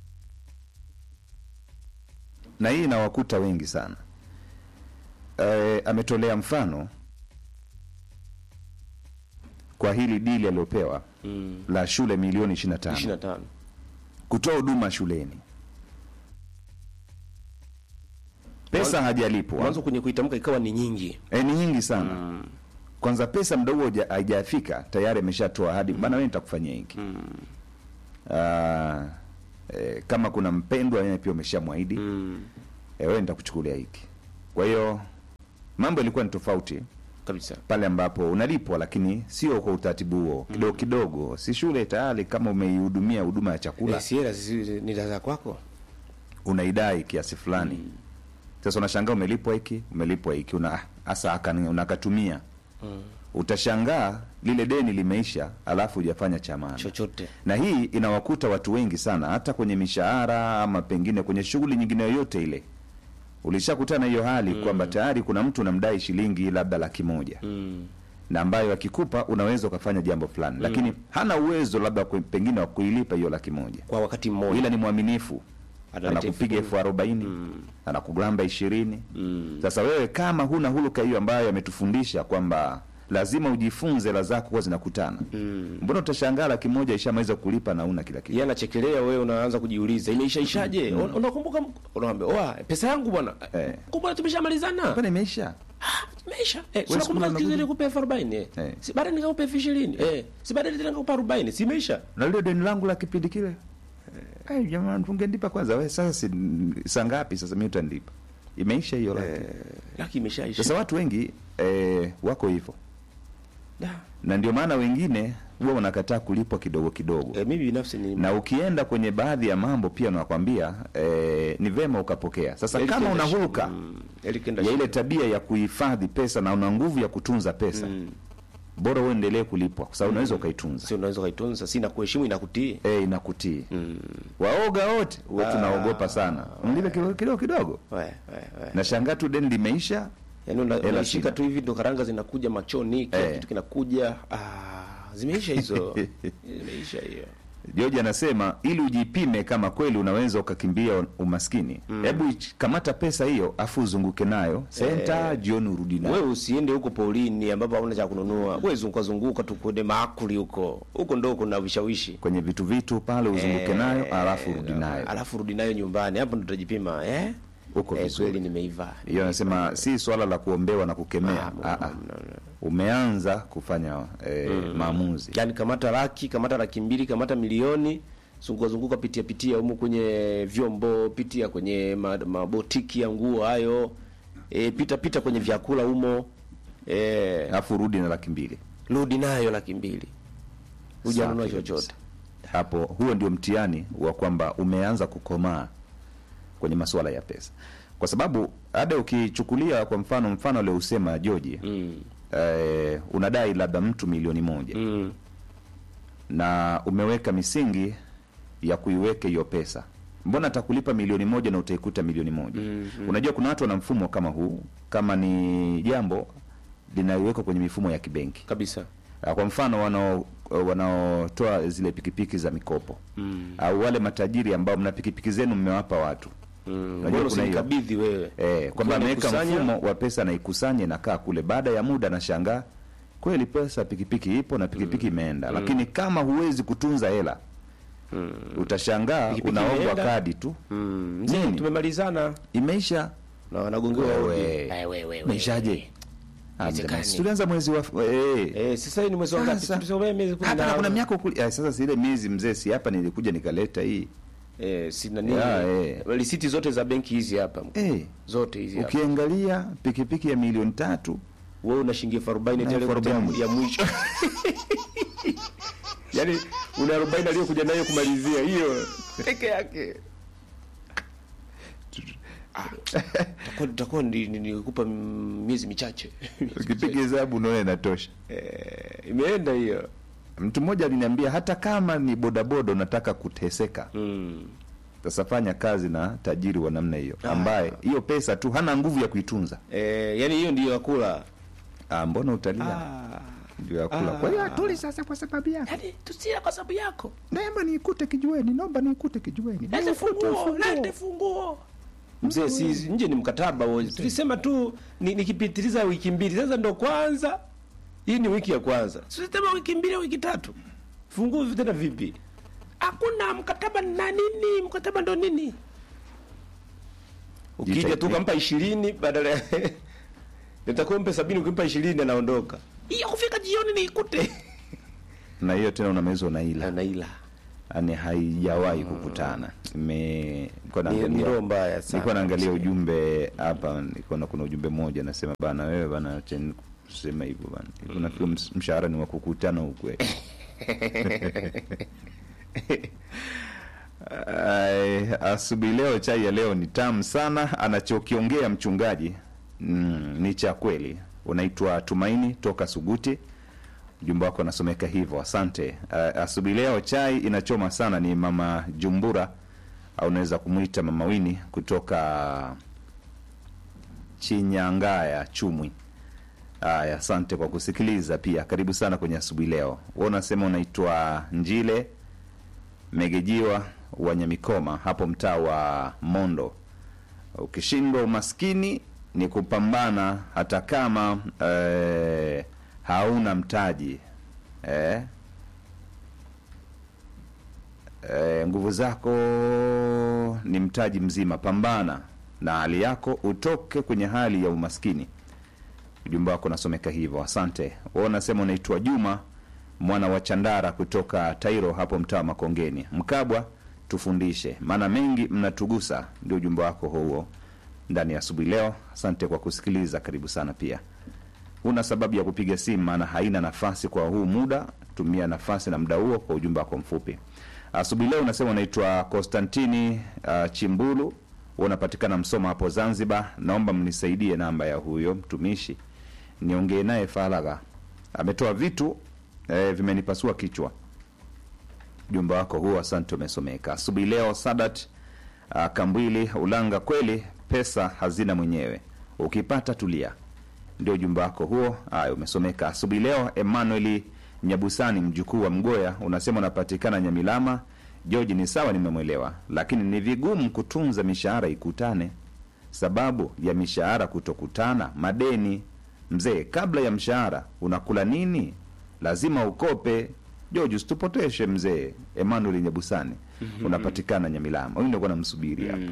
S1: na hii inawakuta wengi sana. Eh, ametolea mfano kwa hili dili aliyopewa
S2: mm.
S1: la shule milioni 25
S2: 25
S1: kutoa huduma shuleni, pesa hajalipwa
S2: mwanzo kwenye kuitamka ikawa ni nyingi
S1: e, ni nyingi sana kwanza pesa mda huo huja- haijafika tayari ameshatoa ahadi bana wewe nitakufanyia hiki Ah, eh, kama kuna mpendwa yeye pia umeshamwahidi
S2: mm.
S1: eh, wewe nitakuchukulia hiki kwa hiyo mambo ilikuwa ni tofauti
S2: kabisa
S1: pale ambapo unalipwa lakini sio kwa utaratibu huo kidogo kidogo si shule tayari kama umeihudumia huduma ya chakula
S2: Eh, si hela si- ni za kwako
S1: unaidai kiasi fulani sasa unashangaa umelipwa hiki umelipwa hiki una hasa akani- unakatumia utashangaa lile deni limeisha alafu hujafanya cha maana
S2: chochote
S1: na hii inawakuta watu wengi sana hata kwenye mishahara ama pengine kwenye shughuli nyingine yoyote ile ulishakutana hiyo hali kwamba tayari kuna mtu unamdai shilingi labda laki moja
S2: mm.
S1: na ambayo akikupa unaweza ukafanya jambo fulani lakini hana uwezo labda kwe- pengine wa kuilipa hiyo laki moja
S2: kwa wakati mmoja
S1: ila ni mwaminifu
S2: Analeta
S1: anakupiga
S2: elfu
S1: elfu arobaini anakugamba ishirini
S2: Mm.
S1: sasa wewe kama huna huluka hiyo ambayo ametufundisha kwamba lazima ujifunze hela zako kuwa zinakutana
S2: Mm.
S1: mbona utashangaa laki moja ishamaliza kulipa na una kila kitu
S2: yeye anachekelea wewe unaanza kujiuliza imeishaishaje mm. unakumbuka unaambia oa pesa yangu bwana
S1: Eh.
S2: kumbe tumeshamalizana
S1: Mbona imeisha
S2: imeisha eh,
S1: Wewe siku
S2: unakumbuka
S1: moja
S2: siku zile
S1: unakuja-
S2: nikupe elfu arobaini eh.
S1: Eh.
S2: si baada nikakupa elfu ishirini eh. si baada tena nikakupa arobaini si imeisha
S1: na lile deni langu la kipindi kile Ai, jamani tungenipa kwanza we sasa si saa ngapi sasa mi utanilipa imeisha hiyo laki
S2: laki imeshaisha
S1: sasa watu wengi eh, wako hivyo
S2: Da.
S1: na ndio maana wengine huwa wanakataa kulipwa kidogo kidogo
S2: eh, mimi binafsi ni
S1: na ukienda kwenye baadhi ya mambo pia nakwambia eh, ni vema ukapokea sasa
S2: Eli
S1: kama
S2: kenda
S1: una
S2: shi-
S1: huruka
S2: mm, eli kenda
S1: ya
S2: shi-
S1: ile tabia ya kuhifadhi pesa na una nguvu ya kutunza pesa
S2: Mm.
S1: bora uendelee kulipwa kwa sababu unaweza ukaitunza
S2: si unaweza ukaitunza si nakuheshimu inakutii
S1: e, inakutii
S2: mm.
S1: waoga wote huwa tunaogopa sana mlipe kidogo kidogo kidogo
S2: we, we, we.
S1: na shangaa tu deni limeisha
S2: yaani una-
S1: Hela
S2: unaishika
S1: sina.
S2: tu hivi ndo karanga zinakuja machoni kila
S1: Eh.
S2: kitu kinakuja ah, zimeisha hizo zimeisha hiyo
S1: George anasema ili ujipime kama kweli unaweza ukakimbia umaskini, hebu ich- kamata pesa hiyo afu uzunguke nayo senta, jioni urudi nayo.
S2: wewe usiende huko polini ambapo hauna cha kununua wewe zunguka zunguka tu kwenye maakuli huko huko ndo kuna vishawishi
S1: kwenye vitu vitu pale uzunguke nayo alafu urudi nayo.
S2: alafu rudi nayo nyumbani hapo ndo utajipima eh
S1: Uko
S2: eh,
S1: vizuri.
S2: kweli nimeiva
S1: Hiyo anasema si swala la kuombewa na kukemea.
S2: Ah,
S1: Ah, ah. Umeanza kufanya eh, maamuzi.
S2: yani kamata laki kamata laki mbili kamata milioni zunguka zunguka pitia pitia humu kwenye vyombo pitia kwenye ma- mabotiki ya nguo hayo e, pita pita kwenye vyakula humo e,
S1: Alafu urudi na laki mbili.
S2: rudi nayo laki mbili hujanunua
S1: Safi
S2: chochote
S1: kabisa. Hapo huo ndio mtihani wa kwamba umeanza kukomaa kwenye masuala ya pesa, kwa sababu hata ukichukulia kwa mfano mfano aliousema Joji
S2: mm.
S1: eh, unadai labda mtu milioni moja
S2: Mm.
S1: na umeweka misingi ya kuiweka hiyo pesa, mbona atakulipa milioni moja na utaikuta milioni moja? Unajua kuna watu wana mfumo kama huu, kama ni jambo linawekwa kwenye mifumo ya kibenki
S2: kabisa
S1: Ah, kwa mfano wanao wanaotoa zile pikipiki za mikopo
S2: mm.
S1: au wale matajiri ambao mna pikipiki zenu mmewapa watu
S2: mm.
S1: Unajua
S2: Bora
S1: kuna hiyo.
S2: usinikabidhi wewe
S1: eh, kwamba
S2: Ukiwa
S1: ameweka
S2: umekusanya,
S1: mfumo wa pesa naikusanye nakaa kule, baada ya muda nashangaa kweli pesa pikipiki ipo na pikipiki imeenda, lakini kama huwezi kutunza hela utashangaa
S2: Pikipiki
S1: unaombwa
S2: imeenda.
S1: kadi tu
S2: mm. mzee
S1: Nini?
S2: tumemalizana
S1: imeisha.
S2: na wanagongewa
S1: Wewe.
S2: hodi. Eh, wewe, wewe.
S1: Imeishaje? Ah,
S2: Haiwezekani.
S1: jamani, si tulianza mwezi wa eh,
S2: Eh, sasa hii ni mwezi wa ngapi?
S1: Sasa.
S2: Tulisema miezi kumi
S1: hapa
S2: na-
S1: na kuna miaka ukuli- ah, sasa zile miezi mzee, si hapa nilikuja nikaleta hii
S2: eh, sina nini.
S1: Ya, eh.
S2: Risiti zote za benki hizi hapa.
S1: eh,
S2: Zote hizi hapa.
S1: ukiangalia pikipiki ya milioni tatu
S2: Wewe una shilingi elfu arobaini
S1: Na
S2: tele
S1: elfu arobaini.
S2: ya mwisho. Yaani una 40 aliyokuja nayo kumalizia hiyo peke yake. Ah, Tutakuwa tutakuwa ni- ni- nikupa mm, miezi michache.
S1: ukipiga hesabu unaona inatosha.
S2: Eh, imeenda hiyo.
S1: Mtu mmoja aliniambia hata kama ni bodaboda unataka kuteseka,
S2: Mm.
S1: sasa fanya kazi na tajiri wa namna hiyo ambaye hiyo pesa tu hana nguvu ya kuitunza.
S2: Eh, yani hiyo ndiyo yakula.
S1: Ah, mbona utalia?
S2: Ah.
S1: Ndio ya kula. Kwa hiyo atuli sasa kwa sababu yako.
S2: Yaani tusira kwa sababu yako.
S1: Naomba niikute kijiweni, naomba niikute kijiweni.
S2: Lete funguo, lete funguo. Mzee, si nje ni mkataba huo. Tulisema tu ni- nikipitiliza wiki mbili. Sasa ndo kwanza. Hii ni wiki ya kwanza. Tulisema wiki mbili au wiki tatu. Funguo tena vipi? Hakuna mkataba na nini? Mkataba ndo nini? Ukija
S1: Jitahidi.
S2: tu kampa 20 badala ya nitakuwa mpe 70 ukimpa 20 anaondoka. Hiyo kufika jioni niikute.
S1: Na hiyo tena unameza unaila.
S2: Anaila.
S1: Yaani haijawahi kukutana. Ime nilikuwa
S2: Ni, ni
S1: naangalia
S2: roho mbaya sana.
S1: nilikuwa naangalia ujumbe hapa, nilikuwa na kuna ujumbe mmoja nasema bana, wewe bana, acha kusema hivyo bana, hivyo nafikiri ms- mshahara ni wa kukutana ukwe Ai, asubuhi leo chai ya leo ni tamu sana. Anachokiongea mchungaji mm, ni cha kweli. Unaitwa Tumaini toka Suguti, ujumbe wako unasomeka hivyo, asante. Uh, asubuhi leo chai inachoma sana. Ni mama Jumbura au unaweza kumwita mama Wini kutoka Chinyangaya Chumwi. Haya, asante kwa kusikiliza pia. Karibu sana kwenye asubuhi leo. Wewe unasema unaitwa Njile Megejiwa wa Nyamikoma hapo mtaa wa Mondo. Ukishindwa umaskini ni kupambana hata kama eh, hauna mtaji eh, eh, nguvu zako ni mtaji mzima. Pambana na hali yako utoke kwenye hali ya umaskini. Ujumbe wako unasomeka hivyo, asante. Wewe unasema unaitwa Juma mwana wa Chandara kutoka Tairo hapo mtaa wa Makongeni. Mkabwa, tufundishe maana mengi mnatugusa. Ndio ujumbe wako huo ndani ya asubuhi leo. Asante kwa kusikiliza, karibu sana pia. Huna sababu ya kupiga simu, maana haina nafasi kwa huu muda. Tumia nafasi na muda huo kwa ujumbe wako mfupi. Asubuhi leo unasema unaitwa Konstantini uh, Chimbulu, unapatikana Msoma hapo Zanzibar. Naomba mnisaidie namba ya huyo mtumishi niongee naye faragha. Ametoa vitu eh, vimenipasua kichwa. Ujumbe wako huo, asante, umesomeka asubuhi leo. Sadat uh, Kambwili Ulanga, kweli pesa hazina mwenyewe, ukipata tulia. Ndio ujumbe wako huo. Haya, umesomeka asubuhi leo. Emmanuel Nyabusani, mjukuu wa Mgoya, unasema unapatikana Nyamilama. George, ni sawa, nimemwelewa, lakini ni vigumu kutunza mishahara ikutane. Sababu ya mishahara kutokutana, madeni. Mzee, kabla ya mshahara unakula nini? Lazima ukope. George, usitupoteshe mzee. Emmanuel Nyabusani, unapatikana Nyamilama. Huyu ndio namsubiri hapa.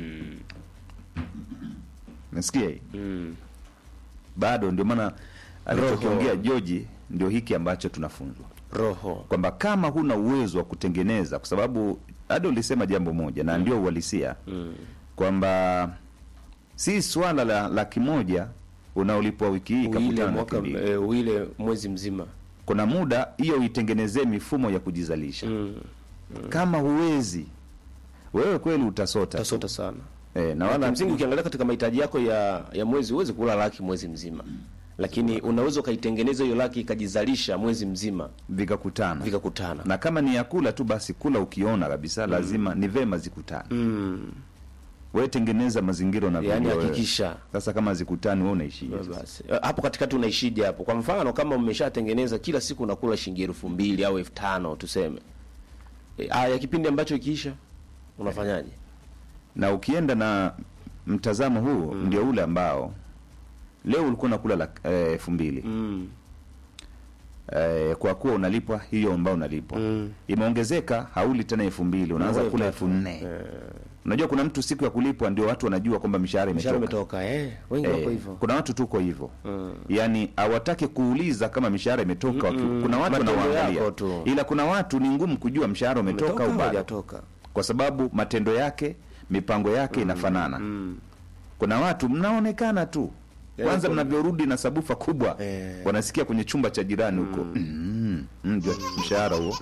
S1: Nasikia hii bado, ndio maana alichokiongea George ndio hiki ambacho tunafunzwa
S2: roho
S1: kwamba kama huna uwezo wa kutengeneza, kwa sababu hadi ulisema jambo moja na ndio uhalisia kwamba si swala la laki moja unaolipwa wiki hii
S2: uile
S1: kakutana na
S2: mwaka
S1: laki mbili.
S2: e, uile mwezi mzima
S1: Kuna muda hiyo itengenezee mifumo ya kujizalisha. Kama huwezi wewe kweli utasota
S2: utasota sana
S1: e, na
S2: wala
S1: wala
S2: msingi ukiangalia katika mahitaji yako ya ya mwezi huwezi kula laki mwezi mzima lakini unaweza ukaitengeneza hiyo laki ikajizalisha mwezi mzima
S1: vikakutana
S2: vikakutana
S1: na kama ni ya kula tu basi kula ukiona kabisa lazima ni vema zikutane
S2: mm.
S1: wewe tengeneza mazingira unavyojua
S2: yaani
S1: wewe.
S2: hakikisha
S1: sasa kama zikutani wewe unaishije sasa?
S2: basi Eh, hapo katikati unaishije hapo kwa mfano kama mmeshatengeneza kila siku unakula shilingi elfu mbili au elfu tano tuseme e, ya kipindi ambacho ikiisha unafanyaje
S1: na ukienda na mtazamo huu ndio ule ambao leo ulikuwa unakula lak- eh, elfu mbili
S2: mm.
S1: eh, kwa kuwa unalipwa hiyo ambayo unalipwa
S2: Mm.
S1: imeongezeka hauli tena elfu mbili unaanza
S2: Unakuwa
S1: kula
S2: elfu
S1: elfu nne unajua kuna mtu siku ya kulipwa ndio watu wanajua kwamba mishahara
S2: mshahara
S1: imetoka
S2: umetoka eh, wengi wako
S1: Eh,
S2: hivyo
S1: kuna watu tuko hivyo
S2: Mm.
S1: yaani hawataki kuuliza kama mishahara imetoka waki- kuna watu
S2: Matendo
S1: wanawaangalia
S2: yako tu.
S1: ila kuna watu ni ngumu kujua mshahara umetoka
S2: umetoka
S1: au
S2: au
S1: bado
S2: hujatoka
S1: kwa sababu matendo yake mipango yake inafanana
S2: mm.
S1: kuna watu mnaonekana tu
S2: Yaani
S1: kwanza
S2: kuna-
S1: mnavyorudi na sabufa kubwa
S2: Eh.
S1: wanasikia kwenye chumba cha jirani huko mm. mm, ndio mshahara huo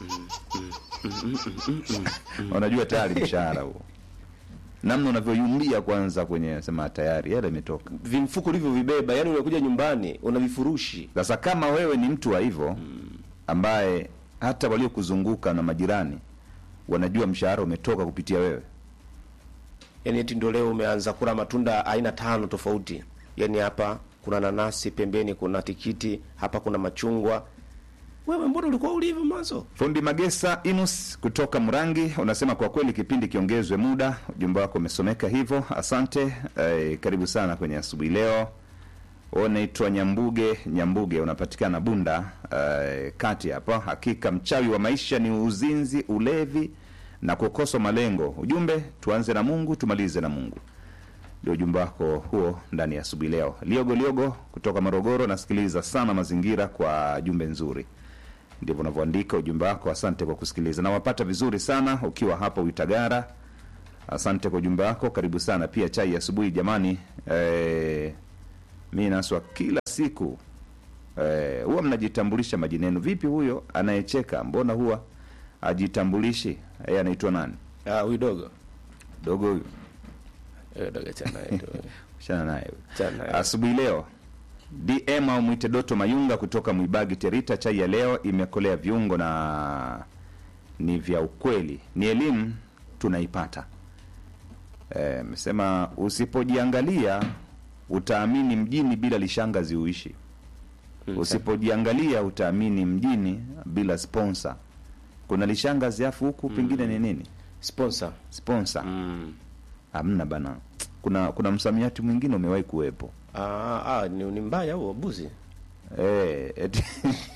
S1: wanajua tayari mshahara huo namna unavyoyumbia kwanza kwenye sema tayari hela imetoka
S2: vimfuko ulivyovibeba yani unakuja nyumbani una vifurushi
S1: sasa kama wewe ni mtu wa hivyo ambaye hata waliokuzunguka na majirani wanajua mshahara umetoka kupitia wewe
S2: yani eti ndio leo umeanza kula matunda aina tano tofauti yani hapa kuna nanasi pembeni kuna tikiti hapa kuna machungwa wewe mbona ulikuwa ulivyo mwanzo
S1: Fundi Magesa Inus kutoka Mrangi unasema kwa kweli kipindi kiongezwe muda. Ujumbe wako umesomeka hivyo, asante. Eh, karibu sana kwenye asubuhi leo. Wewe unaitwa Nyambuge Nyambuge, unapatikana Bunda eh, kati hapa. Hakika mchawi wa maisha ni uzinzi, ulevi na kukosa malengo. Ujumbe, tuanze na Mungu tumalize na Mungu. Ndio ujumbe wako huo ndani ya asubuhi leo. Liogo Liogo kutoka Morogoro, nasikiliza sana mazingira kwa jumbe nzuri ndivyo unavyoandika ujumbe wako. Asante kwa kusikiliza, nawapata vizuri sana ukiwa hapo Uitagara. Asante kwa ujumbe wako, karibu sana pia. Chai ya asubuhi jamani, eh, mi naswa kila siku eh, huwa mnajitambulisha majina yenu. Vipi huyo anayecheka, mbona huwa ajitambulishi? Yeye anaitwa nani?
S2: ah huyu dogo
S1: Dogo huyu,
S2: eh dogo chana yetu
S1: shana naye huyu.
S2: chana naye.
S1: Asubuhi leo DM au mwite Doto Mayunga kutoka Mwibagi Terita. Chai ya leo imekolea viungo na ni vya ukweli, ni elimu tunaipata. Eh, Mesema usipojiangalia utaamini mjini bila lishangazi uishi. Usipojiangalia utaamini mjini bila sponsor. Kuna lishangazi afu huku pengine ni nini
S2: sponsor
S1: sponsor?
S2: mm.
S1: Hamna bana. Kuna kuna msamiati mwingine umewahi kuwepo
S2: ah, ah ni, ni mbaya huo buzi
S1: Eh, eti-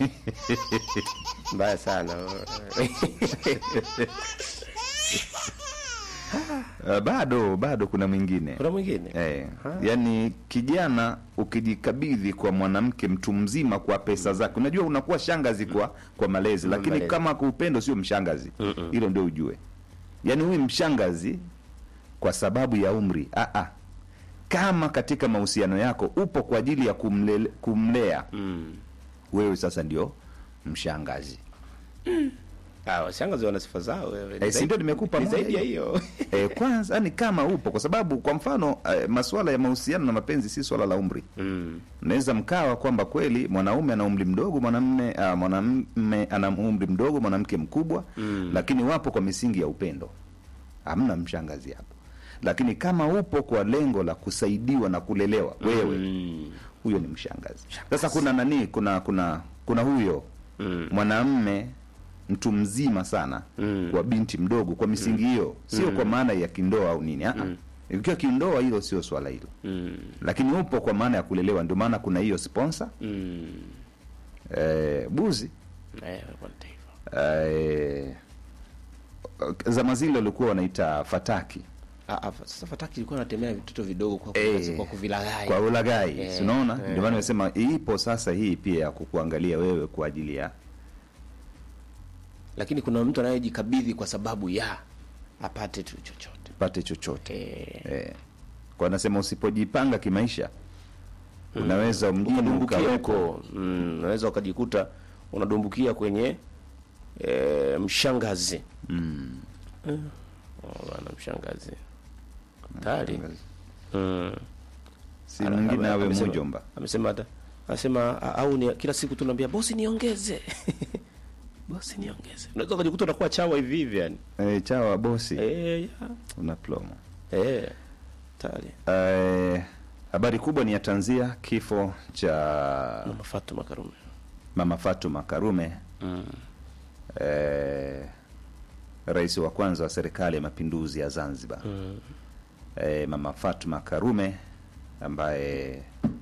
S2: mbaya sana
S1: Uh, bado bado kuna mwingine
S2: kuna mwingine
S1: eh, yani kijana ukijikabidhi kwa mwanamke mtu mzima kwa pesa zake, unajua unakuwa shangazi kwa kwa malezi, lakini
S2: malezi.
S1: kama kwa upendo sio mshangazi. Hilo ndio ujue, yani huyu mshangazi kwa sababu ya umri. Ah, ah. Kama katika mahusiano yako upo kwa ajili ya kumlele, kumlea
S2: mm.
S1: wewe, sasa ndio mshangazi.
S2: ah washangazi wana sifa zao wewe Ni
S1: Eh, si
S2: zaidi-
S1: ndio nimekupa
S2: ni
S1: moja
S2: zaidi ya
S1: hiyo?
S2: hiyo
S1: E, kwanza yani kama upo, kwa sababu kwa mfano e, masuala ya mahusiano na mapenzi si swala la umri.
S2: mm.
S1: Mnaweza mkawa kwamba kweli mwanaume ana umri mdogo, mwanamume uh, mwanamume ana umri mdogo, mwanamke mkubwa
S2: Mm.
S1: lakini wapo kwa misingi ya upendo, hamna mshangazi hapo. Lakini kama upo kwa lengo la kusaidiwa na kulelewa wewe,
S2: Mm.
S1: huyo ni mshangazi. Sasa kuna nani, kuna kuna kuna huyo mm. mwanamme mtu mzima sana mm. kwa binti mdogo kwa misingi hiyo sio kwa maana ya kindoa au nini mm. ikiwa kindoa hilo sio swala hilo
S2: Mm.
S1: lakini upo kwa maana ya kulelewa ndio maana kuna hiyo sponsor
S2: Mm.
S1: eh, buzi
S2: Eh, kwa taifa.
S1: eh, zama zile walikuwa wanaita fataki
S2: Ah, ah, sasa fataki ilikuwa natemea vitoto vidogo kwa,
S1: Eh,
S2: kwa kuvilaghai.
S1: kwa ulagai
S2: Eh,
S1: si unaona
S2: eh.
S1: ndio maana nimesema ipo sasa hii pia ya kukuangalia wewe kwa ajili ya
S2: Lakini kuna mtu anayejikabidhi kwa sababu ya apate tu chochote.
S1: pate chochote
S2: Eh,
S1: eh. kwa nasema usipojipanga kimaisha unaweza mjini
S2: ukadumbukia
S1: ukaweko
S2: huko mm, unaweza ukajikuta unadumbukia kwenye e, mshangazi mm. oh, bana mshangazi hatari mm.
S1: si
S2: Ana-
S1: mwingine
S2: ame-
S1: awe
S2: amesema-
S1: mjomba
S2: amesema hata anasema a- au ni kila siku tunaambia bosi niongeze bosi niongeze unaweza ukajikuta unakuwa chawa hivi hivi yani
S1: eh, chawa bosi
S2: eh ya
S1: una plomo
S2: eh hatari
S1: eh, habari kubwa ni ya tanzia kifo cha
S2: mama Fatuma Karume
S1: mama Fatuma Karume
S2: mm.
S1: eh, rais wa kwanza wa serikali ya mapinduzi ya Zanzibar
S2: Mm.
S1: eh, mama Fatuma Karume ambaye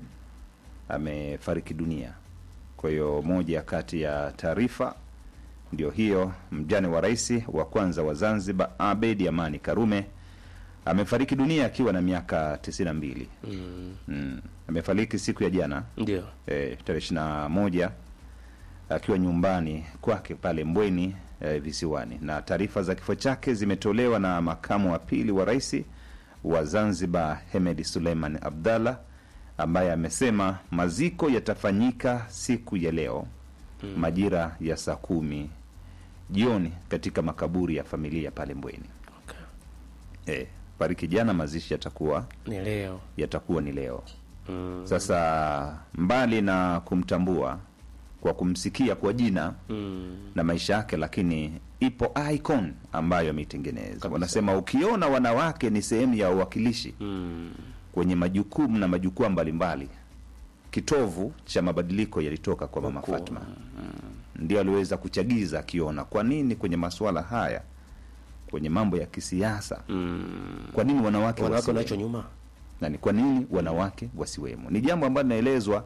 S1: amefariki dunia. Kwa hiyo moja kati ya taarifa ndio hiyo, mjane wa rais wa kwanza wa Zanzibar Abedi Amani Karume amefariki dunia akiwa na miaka 92.
S2: Mm.
S1: Mm. Amefariki siku ya jana
S2: ndio
S1: eh, tarehe ishirini na moja akiwa nyumbani kwake pale Mbweni eh, visiwani, na taarifa za kifo chake zimetolewa na makamu wa pili wa rais wa Zanzibar Hemedi Suleiman Abdallah ambaye amesema maziko yatafanyika siku ya leo majira ya saa kumi jioni katika makaburi ya familia pale Mbweni.
S2: okay.
S1: Eh, fariki jana, mazishi yatakuwa
S2: ni leo
S1: yatakuwa ni leo.
S2: mm.
S1: Sasa mbali na kumtambua kwa kumsikia kwa jina
S2: Mm.
S1: na maisha yake, lakini ipo icon ambayo ameitengeneza. Wanasema ukiona wanawake ni sehemu ya uwakilishi
S2: Mm.
S1: kwenye majukumu na majukwaa mbalimbali, kitovu cha mabadiliko yalitoka kwa mama Fatma. Ndio aliweza kuchagiza, akiona kwa nini kwenye masuala haya, kwenye mambo ya kisiasa,
S2: Mm.
S1: kwa nini wanawake
S2: wanawake
S1: wasiwemo?
S2: wanacho nyuma
S1: na ni kwa nini wanawake wasiwemo. Ni jambo ambalo linaelezwa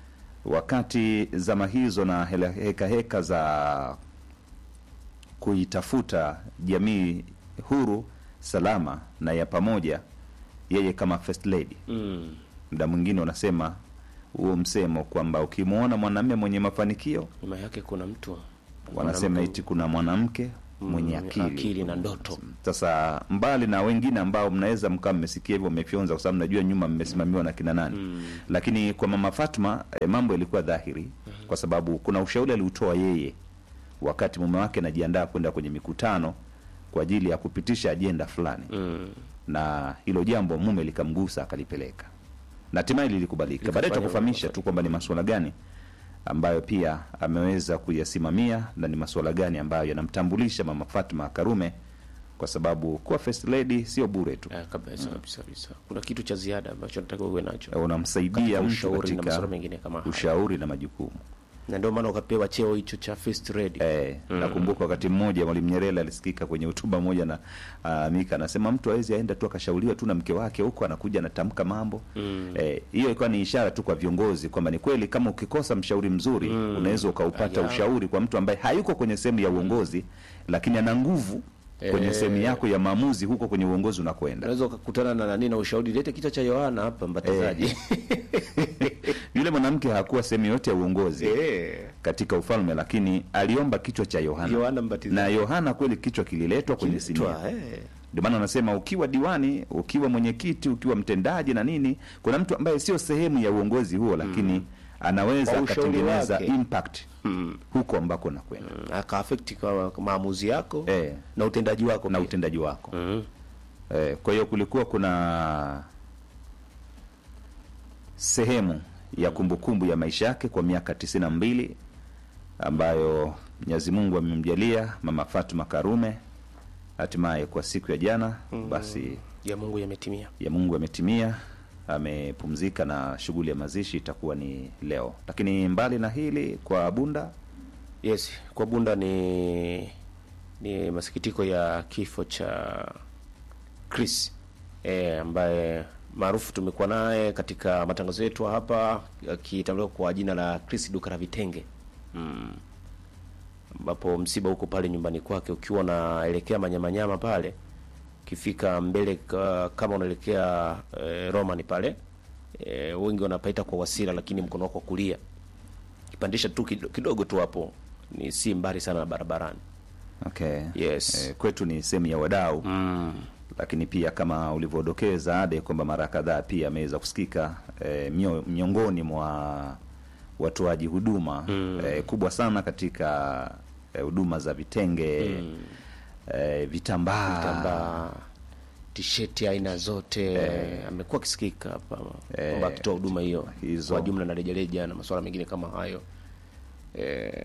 S1: wakati zama hizo na hela- heka heka za kuitafuta jamii huru, salama na ya pamoja, yeye kama first lady.
S2: mm.
S1: Muda mwingine wanasema huo msemo kwamba ukimwona mwanamume mwenye mafanikio,
S2: nyuma yake kuna mtu
S1: wanasema
S2: mwanamke
S1: eti kuna mwanamke mwenye
S2: Mm,
S1: akili.
S2: akili na ndoto.
S1: Sasa mbali na wengine ambao mnaweza mkawa mmesikia hivyo mmefyonza, kwa sababu najua nyuma mmesimamiwa na kina nani lakini kwa mama Fatma eh, mambo yalikuwa dhahiri kwa sababu kuna ushauri aliutoa yeye wakati mume wake anajiandaa kwenda kwenye mikutano kwa ajili ya kupitisha ajenda fulani
S2: mm.
S1: na hilo jambo mume likamgusa akalipeleka na hatimaye lilikubalika. Baadaye
S2: Likafanya
S1: tutakufahamisha tu kwamba ni masuala gani ambayo pia ameweza kuyasimamia na ni masuala gani ambayo yanamtambulisha mama Fatma Karume, kwa sababu kuwa first lady sio bure tu,
S2: Eh, kabisa kabisa kabisa kuna kitu cha ziada ambacho nataka uwe nacho
S1: unamsaidia
S2: Katika
S1: mtu
S2: ushauri na
S1: katika
S2: masuala mengine kama haya.
S1: ushauri na majukumu.
S2: na ndio maana ukapewa cheo hicho cha first lady
S1: Eh, nakumbuka wakati mmoja Mwalimu Nyerere alisikika kwenye hotuba moja na uh, Mika anasema mtu hawezi aenda tu akashauriwa tu na mke wake huko anakuja anatamka mambo eh, hiyo ilikuwa ni ishara tu kwa viongozi kwamba ni kweli kama ukikosa mshauri mzuri unaweza ukaupata
S2: Aya.
S1: ushauri kwa mtu ambaye hayuko kwenye sehemu ya uongozi lakini ana nguvu kwenye
S2: Eh.
S1: sehemu yako ya maamuzi huko kwenye uongozi unakwenda.
S2: unaweza ukakutana na nani na ushauri lete kichwa cha Yohana hapa mbatizaji
S1: Yule mwanamke hakuwa sehemu yote ya uongozi
S2: eh
S1: katika ufalme, lakini aliomba kichwa cha Yohana,
S2: Yohana Mbatizaji.
S1: na Yohana kweli kichwa kililetwa kwenye sinia.
S2: Twa, eh
S1: Ndio maana anasema ukiwa diwani, ukiwa mwenyekiti, ukiwa mtendaji na nini, kuna mtu ambaye sio sehemu ya uongozi huo, lakini anaweza
S2: Kwa ushauri
S1: akatengeneza
S2: wake.
S1: impact huko ambako nakwenda
S2: akaafekti kwa maamuzi yako
S1: Eh.
S2: na utendaji wako
S1: na
S2: pia.
S1: utendaji wako.
S2: Mm.
S1: Eh, kwa hiyo kulikuwa kuna sehemu ya kumbukumbu ya maisha yake kwa miaka tisini na mbili ambayo Mwenyezi Mungu amemjalia mama Fatuma Karume hatimaye kwa siku ya jana basi
S2: ya Mungu yametimia
S1: ya Mungu ametimia, amepumzika na shughuli ya mazishi itakuwa ni leo. Lakini mbali na hili, kwa Bunda
S2: Yes, kwa Bunda ni ni masikitiko ya kifo cha Chris eh, ambaye maarufu tumekuwa naye katika matangazo yetu hapa akitambuliwa kwa jina la Chris duka la vitenge mm. ambapo msiba huko pale nyumbani kwake, ukiwa unaelekea Manyamanyama pale, ukifika mbele ka, kama unaelekea eh, Roman pale eh, wengi wanapaita kwa Wasira, lakini mkono wako wa kulia kipandisha tu kido- kidogo tu hapo, ni si mbali sana na barabarani.
S1: Okay.
S2: Yes.
S1: Eh, kwetu ni sehemu ya wadau
S2: Mm.
S1: lakini pia kama ulivyodokeza Ade kwamba mara kadhaa pia ameweza kusikika eh, mio, miongoni mwa watoaji huduma eh, kubwa sana katika eh, huduma za vitenge eh, vitambaa
S2: Vitambaa, tisheti aina zote amekuwa akisikika hapa kwamba akitoa huduma hiyo
S1: hizo.
S2: kwa jumla na rejareja na masuala mengine kama hayo eh,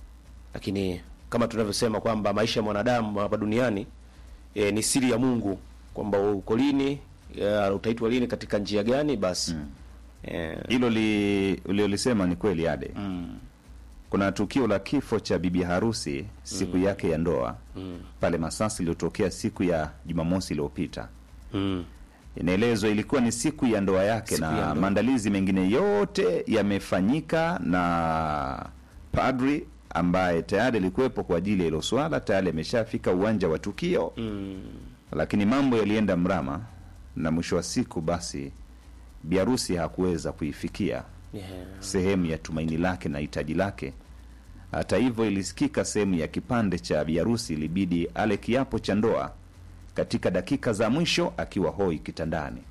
S2: lakini kama tunavyosema kwamba maisha ya mwanadamu hapa duniani eh, ni siri ya Mungu kwamba uko lini eh, utaitwa lini katika njia gani basi eh,
S1: hilo li, uliolisema ni kweli Ade
S2: mm,
S1: kuna tukio la kifo cha bibi harusi siku yake ya ndoa pale Masasi iliyotokea siku ya Jumamosi iliyopita.
S2: mm,
S1: Inaelezwa ilikuwa ni siku ya ndoa yake
S2: Siku ya
S1: na
S2: ndoa.
S1: maandalizi mengine yote yamefanyika na padri ambaye tayari alikuwepo kwa ajili ya hilo swala, tayari ameshafika uwanja wa tukio
S2: mm,
S1: lakini mambo yalienda mrama, na mwisho wa siku basi biharusi hakuweza kuifikia
S2: yeah.
S1: sehemu ya tumaini lake na hitaji lake. Hata hivyo, ilisikika sehemu ya kipande cha biharusi ilibidi ale kiapo cha ndoa katika dakika za mwisho akiwa hoi kitandani,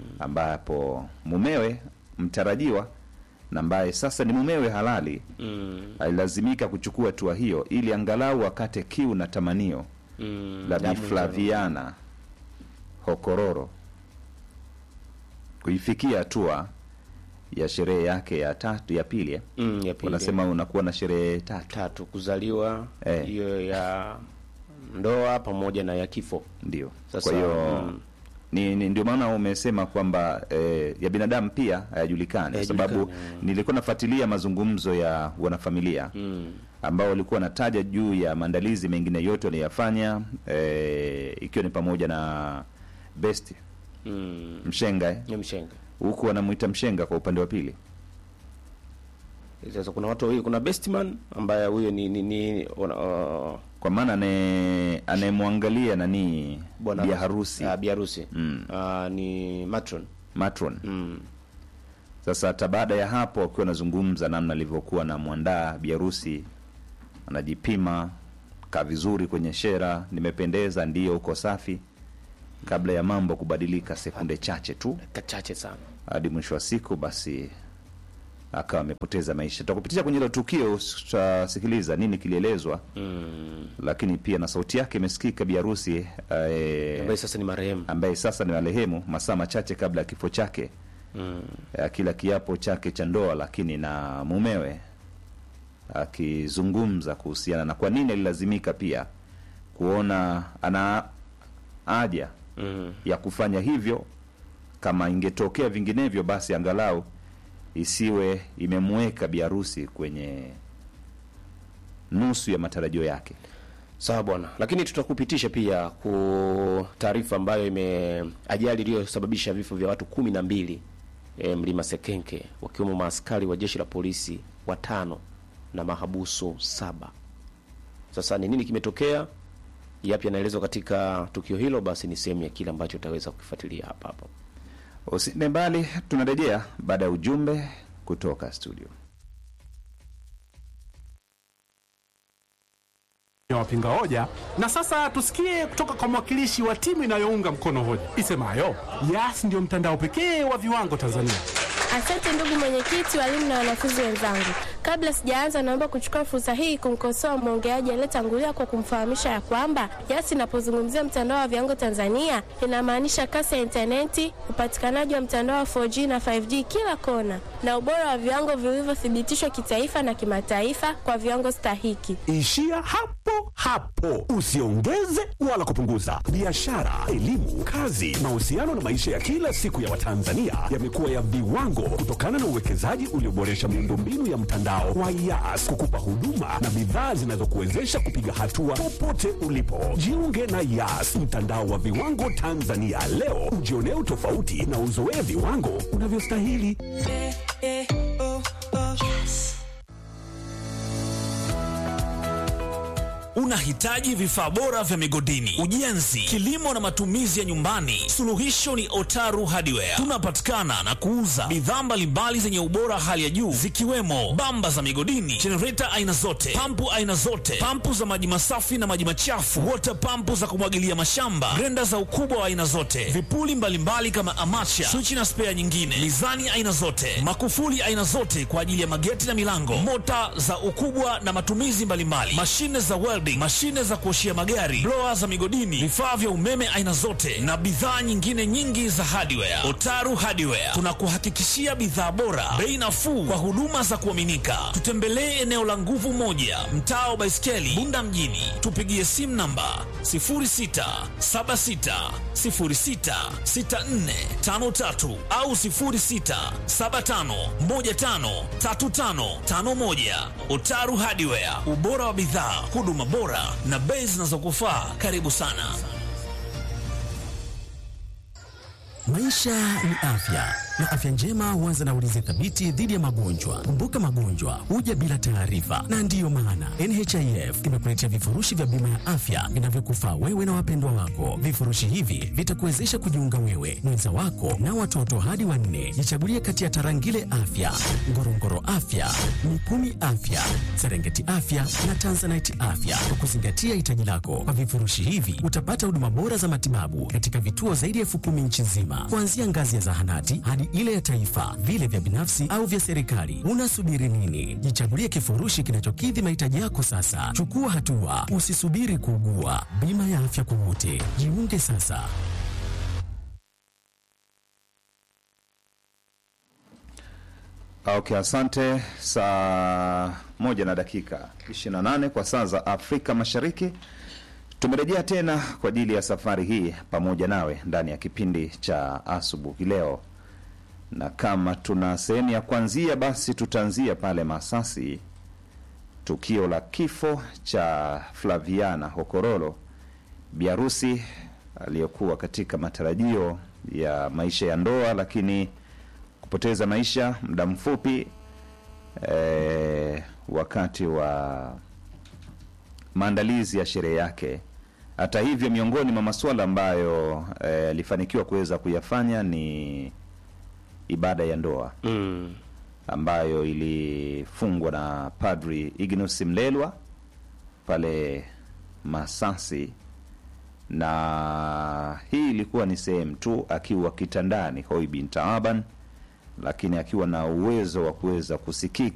S1: ambapo mumewe mtarajiwa na ambaye sasa ni mumewe halali
S2: mm,
S1: alilazimika kuchukua hatua hiyo ili angalau akate kiu na tamanio
S2: mm,
S1: la Bi
S2: damu
S1: Flaviana Hokororo kuifikia hatua ya sherehe yake ya tatu ya pili eh?
S2: mm, ya pili.
S1: Wanasema unakuwa na sherehe tatu,
S2: tatu kuzaliwa
S1: Eh.
S2: hiyo ya ndoa pamoja na ya kifo
S1: ndio.
S2: Sasa,
S1: Kwa hiyo
S2: mm.
S1: ni, ni ndio maana umesema kwamba eh, ya binadamu pia hayajulikani, kwa sababu
S2: Hayajulikani,
S1: nilikuwa nafuatilia mazungumzo ya wanafamilia
S2: mm.
S1: ambao walikuwa wanataja juu ya maandalizi mengine yote waliyafanya, eh, ikiwa ni pamoja na best
S2: mm.
S1: mshenga eh?
S2: ni mshenga
S1: huku wanamwita mshenga kwa upande wa pili
S2: sasa kuna watu wawili kuna bestman ambaye huyo ni, ni, ni wana, uh,
S1: kwa maana ane- anayemwangalia nani
S2: bwana
S1: bia harusi
S2: uh, biharusi
S1: Mm.
S2: uh, ni matron
S1: matron
S2: mm.
S1: sasa hata baada ya hapo akiwa anazungumza namna alivyokuwa na mwandaa biharusi anajipima kaa vizuri kwenye shera nimependeza ndiyo uko safi kabla ya mambo kubadilika sekunde chache tu
S2: kachache sana
S1: hadi mwisho wa siku basi akawa amepoteza maisha tutakupitisha kwenye hilo tukio tutasikiliza nini kilielezwa
S2: mm.
S1: lakini pia na sauti yake imesikika biharusi eh,
S2: ambaye sasa ni marehemu
S1: ambaye sasa ni marehemu masaa machache kabla ya kifo chake
S2: mm.
S1: akila kiapo chake cha ndoa lakini na mumewe akizungumza kuhusiana na kwa nini alilazimika pia kuona ana haja
S2: Mm.
S1: ya kufanya hivyo kama ingetokea vinginevyo basi angalau isiwe imemweka biharusi kwenye nusu ya matarajio yake
S2: sawa bwana lakini tutakupitisha pia ku taarifa ambayo ime ajali iliyosababisha vifo vya watu kumi na mbili e, mlima sekenke wakiwemo maaskari wa jeshi la polisi watano na mahabusu saba sasa ni nini kimetokea yapi yanaelezwa katika tukio hilo basi ni sehemu ya kile ambacho utaweza kukifuatilia hapa hapa
S1: usinde mbali tunarejea baada ya ujumbe kutoka studio
S8: ya wapinga hoja. Na sasa tusikie kutoka kwa mwakilishi wa timu inayounga mkono hoja isemayo Yas ndio mtandao pekee wa viwango Tanzania.
S9: Asante ndugu mwenyekiti, walimu na wanafunzi wenzangu. Kabla sijaanza, naomba kuchukua fursa hii kumkosoa mwongeaji aliyetangulia kwa kumfahamisha ya kwamba Yas inapozungumzia mtandao wa viwango Tanzania inamaanisha kasi ya intaneti, upatikanaji wa mtandao wa 4G na 5G kila kona, na ubora wa viwango vilivyothibitishwa kitaifa na kimataifa kwa viwango stahiki.
S8: Ishia hapo
S10: hapo hapo, usiongeze wala kupunguza. Biashara, elimu, kazi, mahusiano na maisha ya kila siku ya Watanzania yamekuwa ya viwango kutokana na uwekezaji ulioboresha miundombinu ya mtandao wa Yas kukupa huduma na bidhaa zinazokuwezesha kupiga hatua popote ulipo. Jiunge na Yas, mtandao wa viwango Tanzania leo, ujionee utofauti na uzoee viwango unavyostahili.
S11: Unahitaji vifaa bora vya migodini, ujenzi, kilimo na matumizi ya nyumbani? Suluhisho ni Otaru Hardware. Tunapatikana na kuuza bidhaa mbalimbali zenye ubora hali ya juu zikiwemo bamba za migodini, jenereta aina zote, pampu aina zote, pampu za maji masafi na maji machafu, wota pampu za kumwagilia mashamba, grenda za ukubwa wa aina zote, vipuli mbalimbali kama amacha, swichi na spea nyingine, mizani aina zote, makufuli aina zote kwa ajili ya mageti na milango, mota za ukubwa na matumizi mbalimbali, mashine za welding, mashine za kuoshia magari, blower za migodini, vifaa vya umeme aina zote na bidhaa nyingine nyingi za hardware. Otaru Hardware tunakuhakikishia bidhaa bora, bei nafuu kwa huduma za kuaminika. Tutembelee eneo la Nguvu Moja, mtaa wa Baiskeli, Bunda mjini. Tupigie simu namba 0676066453 au 0675153551. Otaru Hardware, ubora wa bidhaa, huduma bora na bei zinazokufaa. Karibu sana.
S12: Maisha ni afya na afya njema huanza na ulinzi thabiti dhidi ya magonjwa. Kumbuka, magonjwa huja bila taarifa, na ndiyo maana NHIF imekuletea vifurushi vya bima ya afya vinavyokufaa wewe na wapendwa wako. Vifurushi hivi vitakuwezesha kujiunga wewe, mwenza wako na watoto hadi wanne. Jichagulie kati ya Tarangire Afya, Ngorongoro Afya, Mikumi Afya, Serengeti Afya na Tanzanite Afya kwa kuzingatia hitaji lako. Kwa vifurushi hivi utapata huduma bora za matibabu katika vituo zaidi ya elfu kumi nchi nzima, kuanzia ngazi ya zahanati hadi ile ya taifa, vile vya binafsi au vya serikali. Unasubiri nini? Jichagulie kifurushi kinachokidhi mahitaji yako sasa. Chukua hatua, usisubiri kuugua. Bima ya afya kwa wote, jiunge sasa.
S1: Okay, asante. Saa moja na dakika 28 kwa saa za Afrika Mashariki. Tumerejea tena kwa ajili ya safari hii pamoja nawe ndani ya kipindi cha asubuhi leo, na kama tuna sehemu ya kuanzia, basi tutaanzia pale Masasi, tukio la kifo cha Flaviana Hokorolo, biharusi aliyokuwa katika matarajio ya maisha ya ndoa, lakini kupoteza maisha muda mfupi eh, wakati wa maandalizi ya sherehe yake. Hata hivyo, miongoni mwa masuala ambayo alifanikiwa kuweza kuyafanya ni ibada ya ndoa
S2: Mm.
S1: ambayo ilifungwa na Padri Ignus Mlelwa pale Masasi, na hii ilikuwa ni sehemu tu akiwa kitandani Hoi bin Taaban, lakini akiwa na uwezo wa kuweza kusikika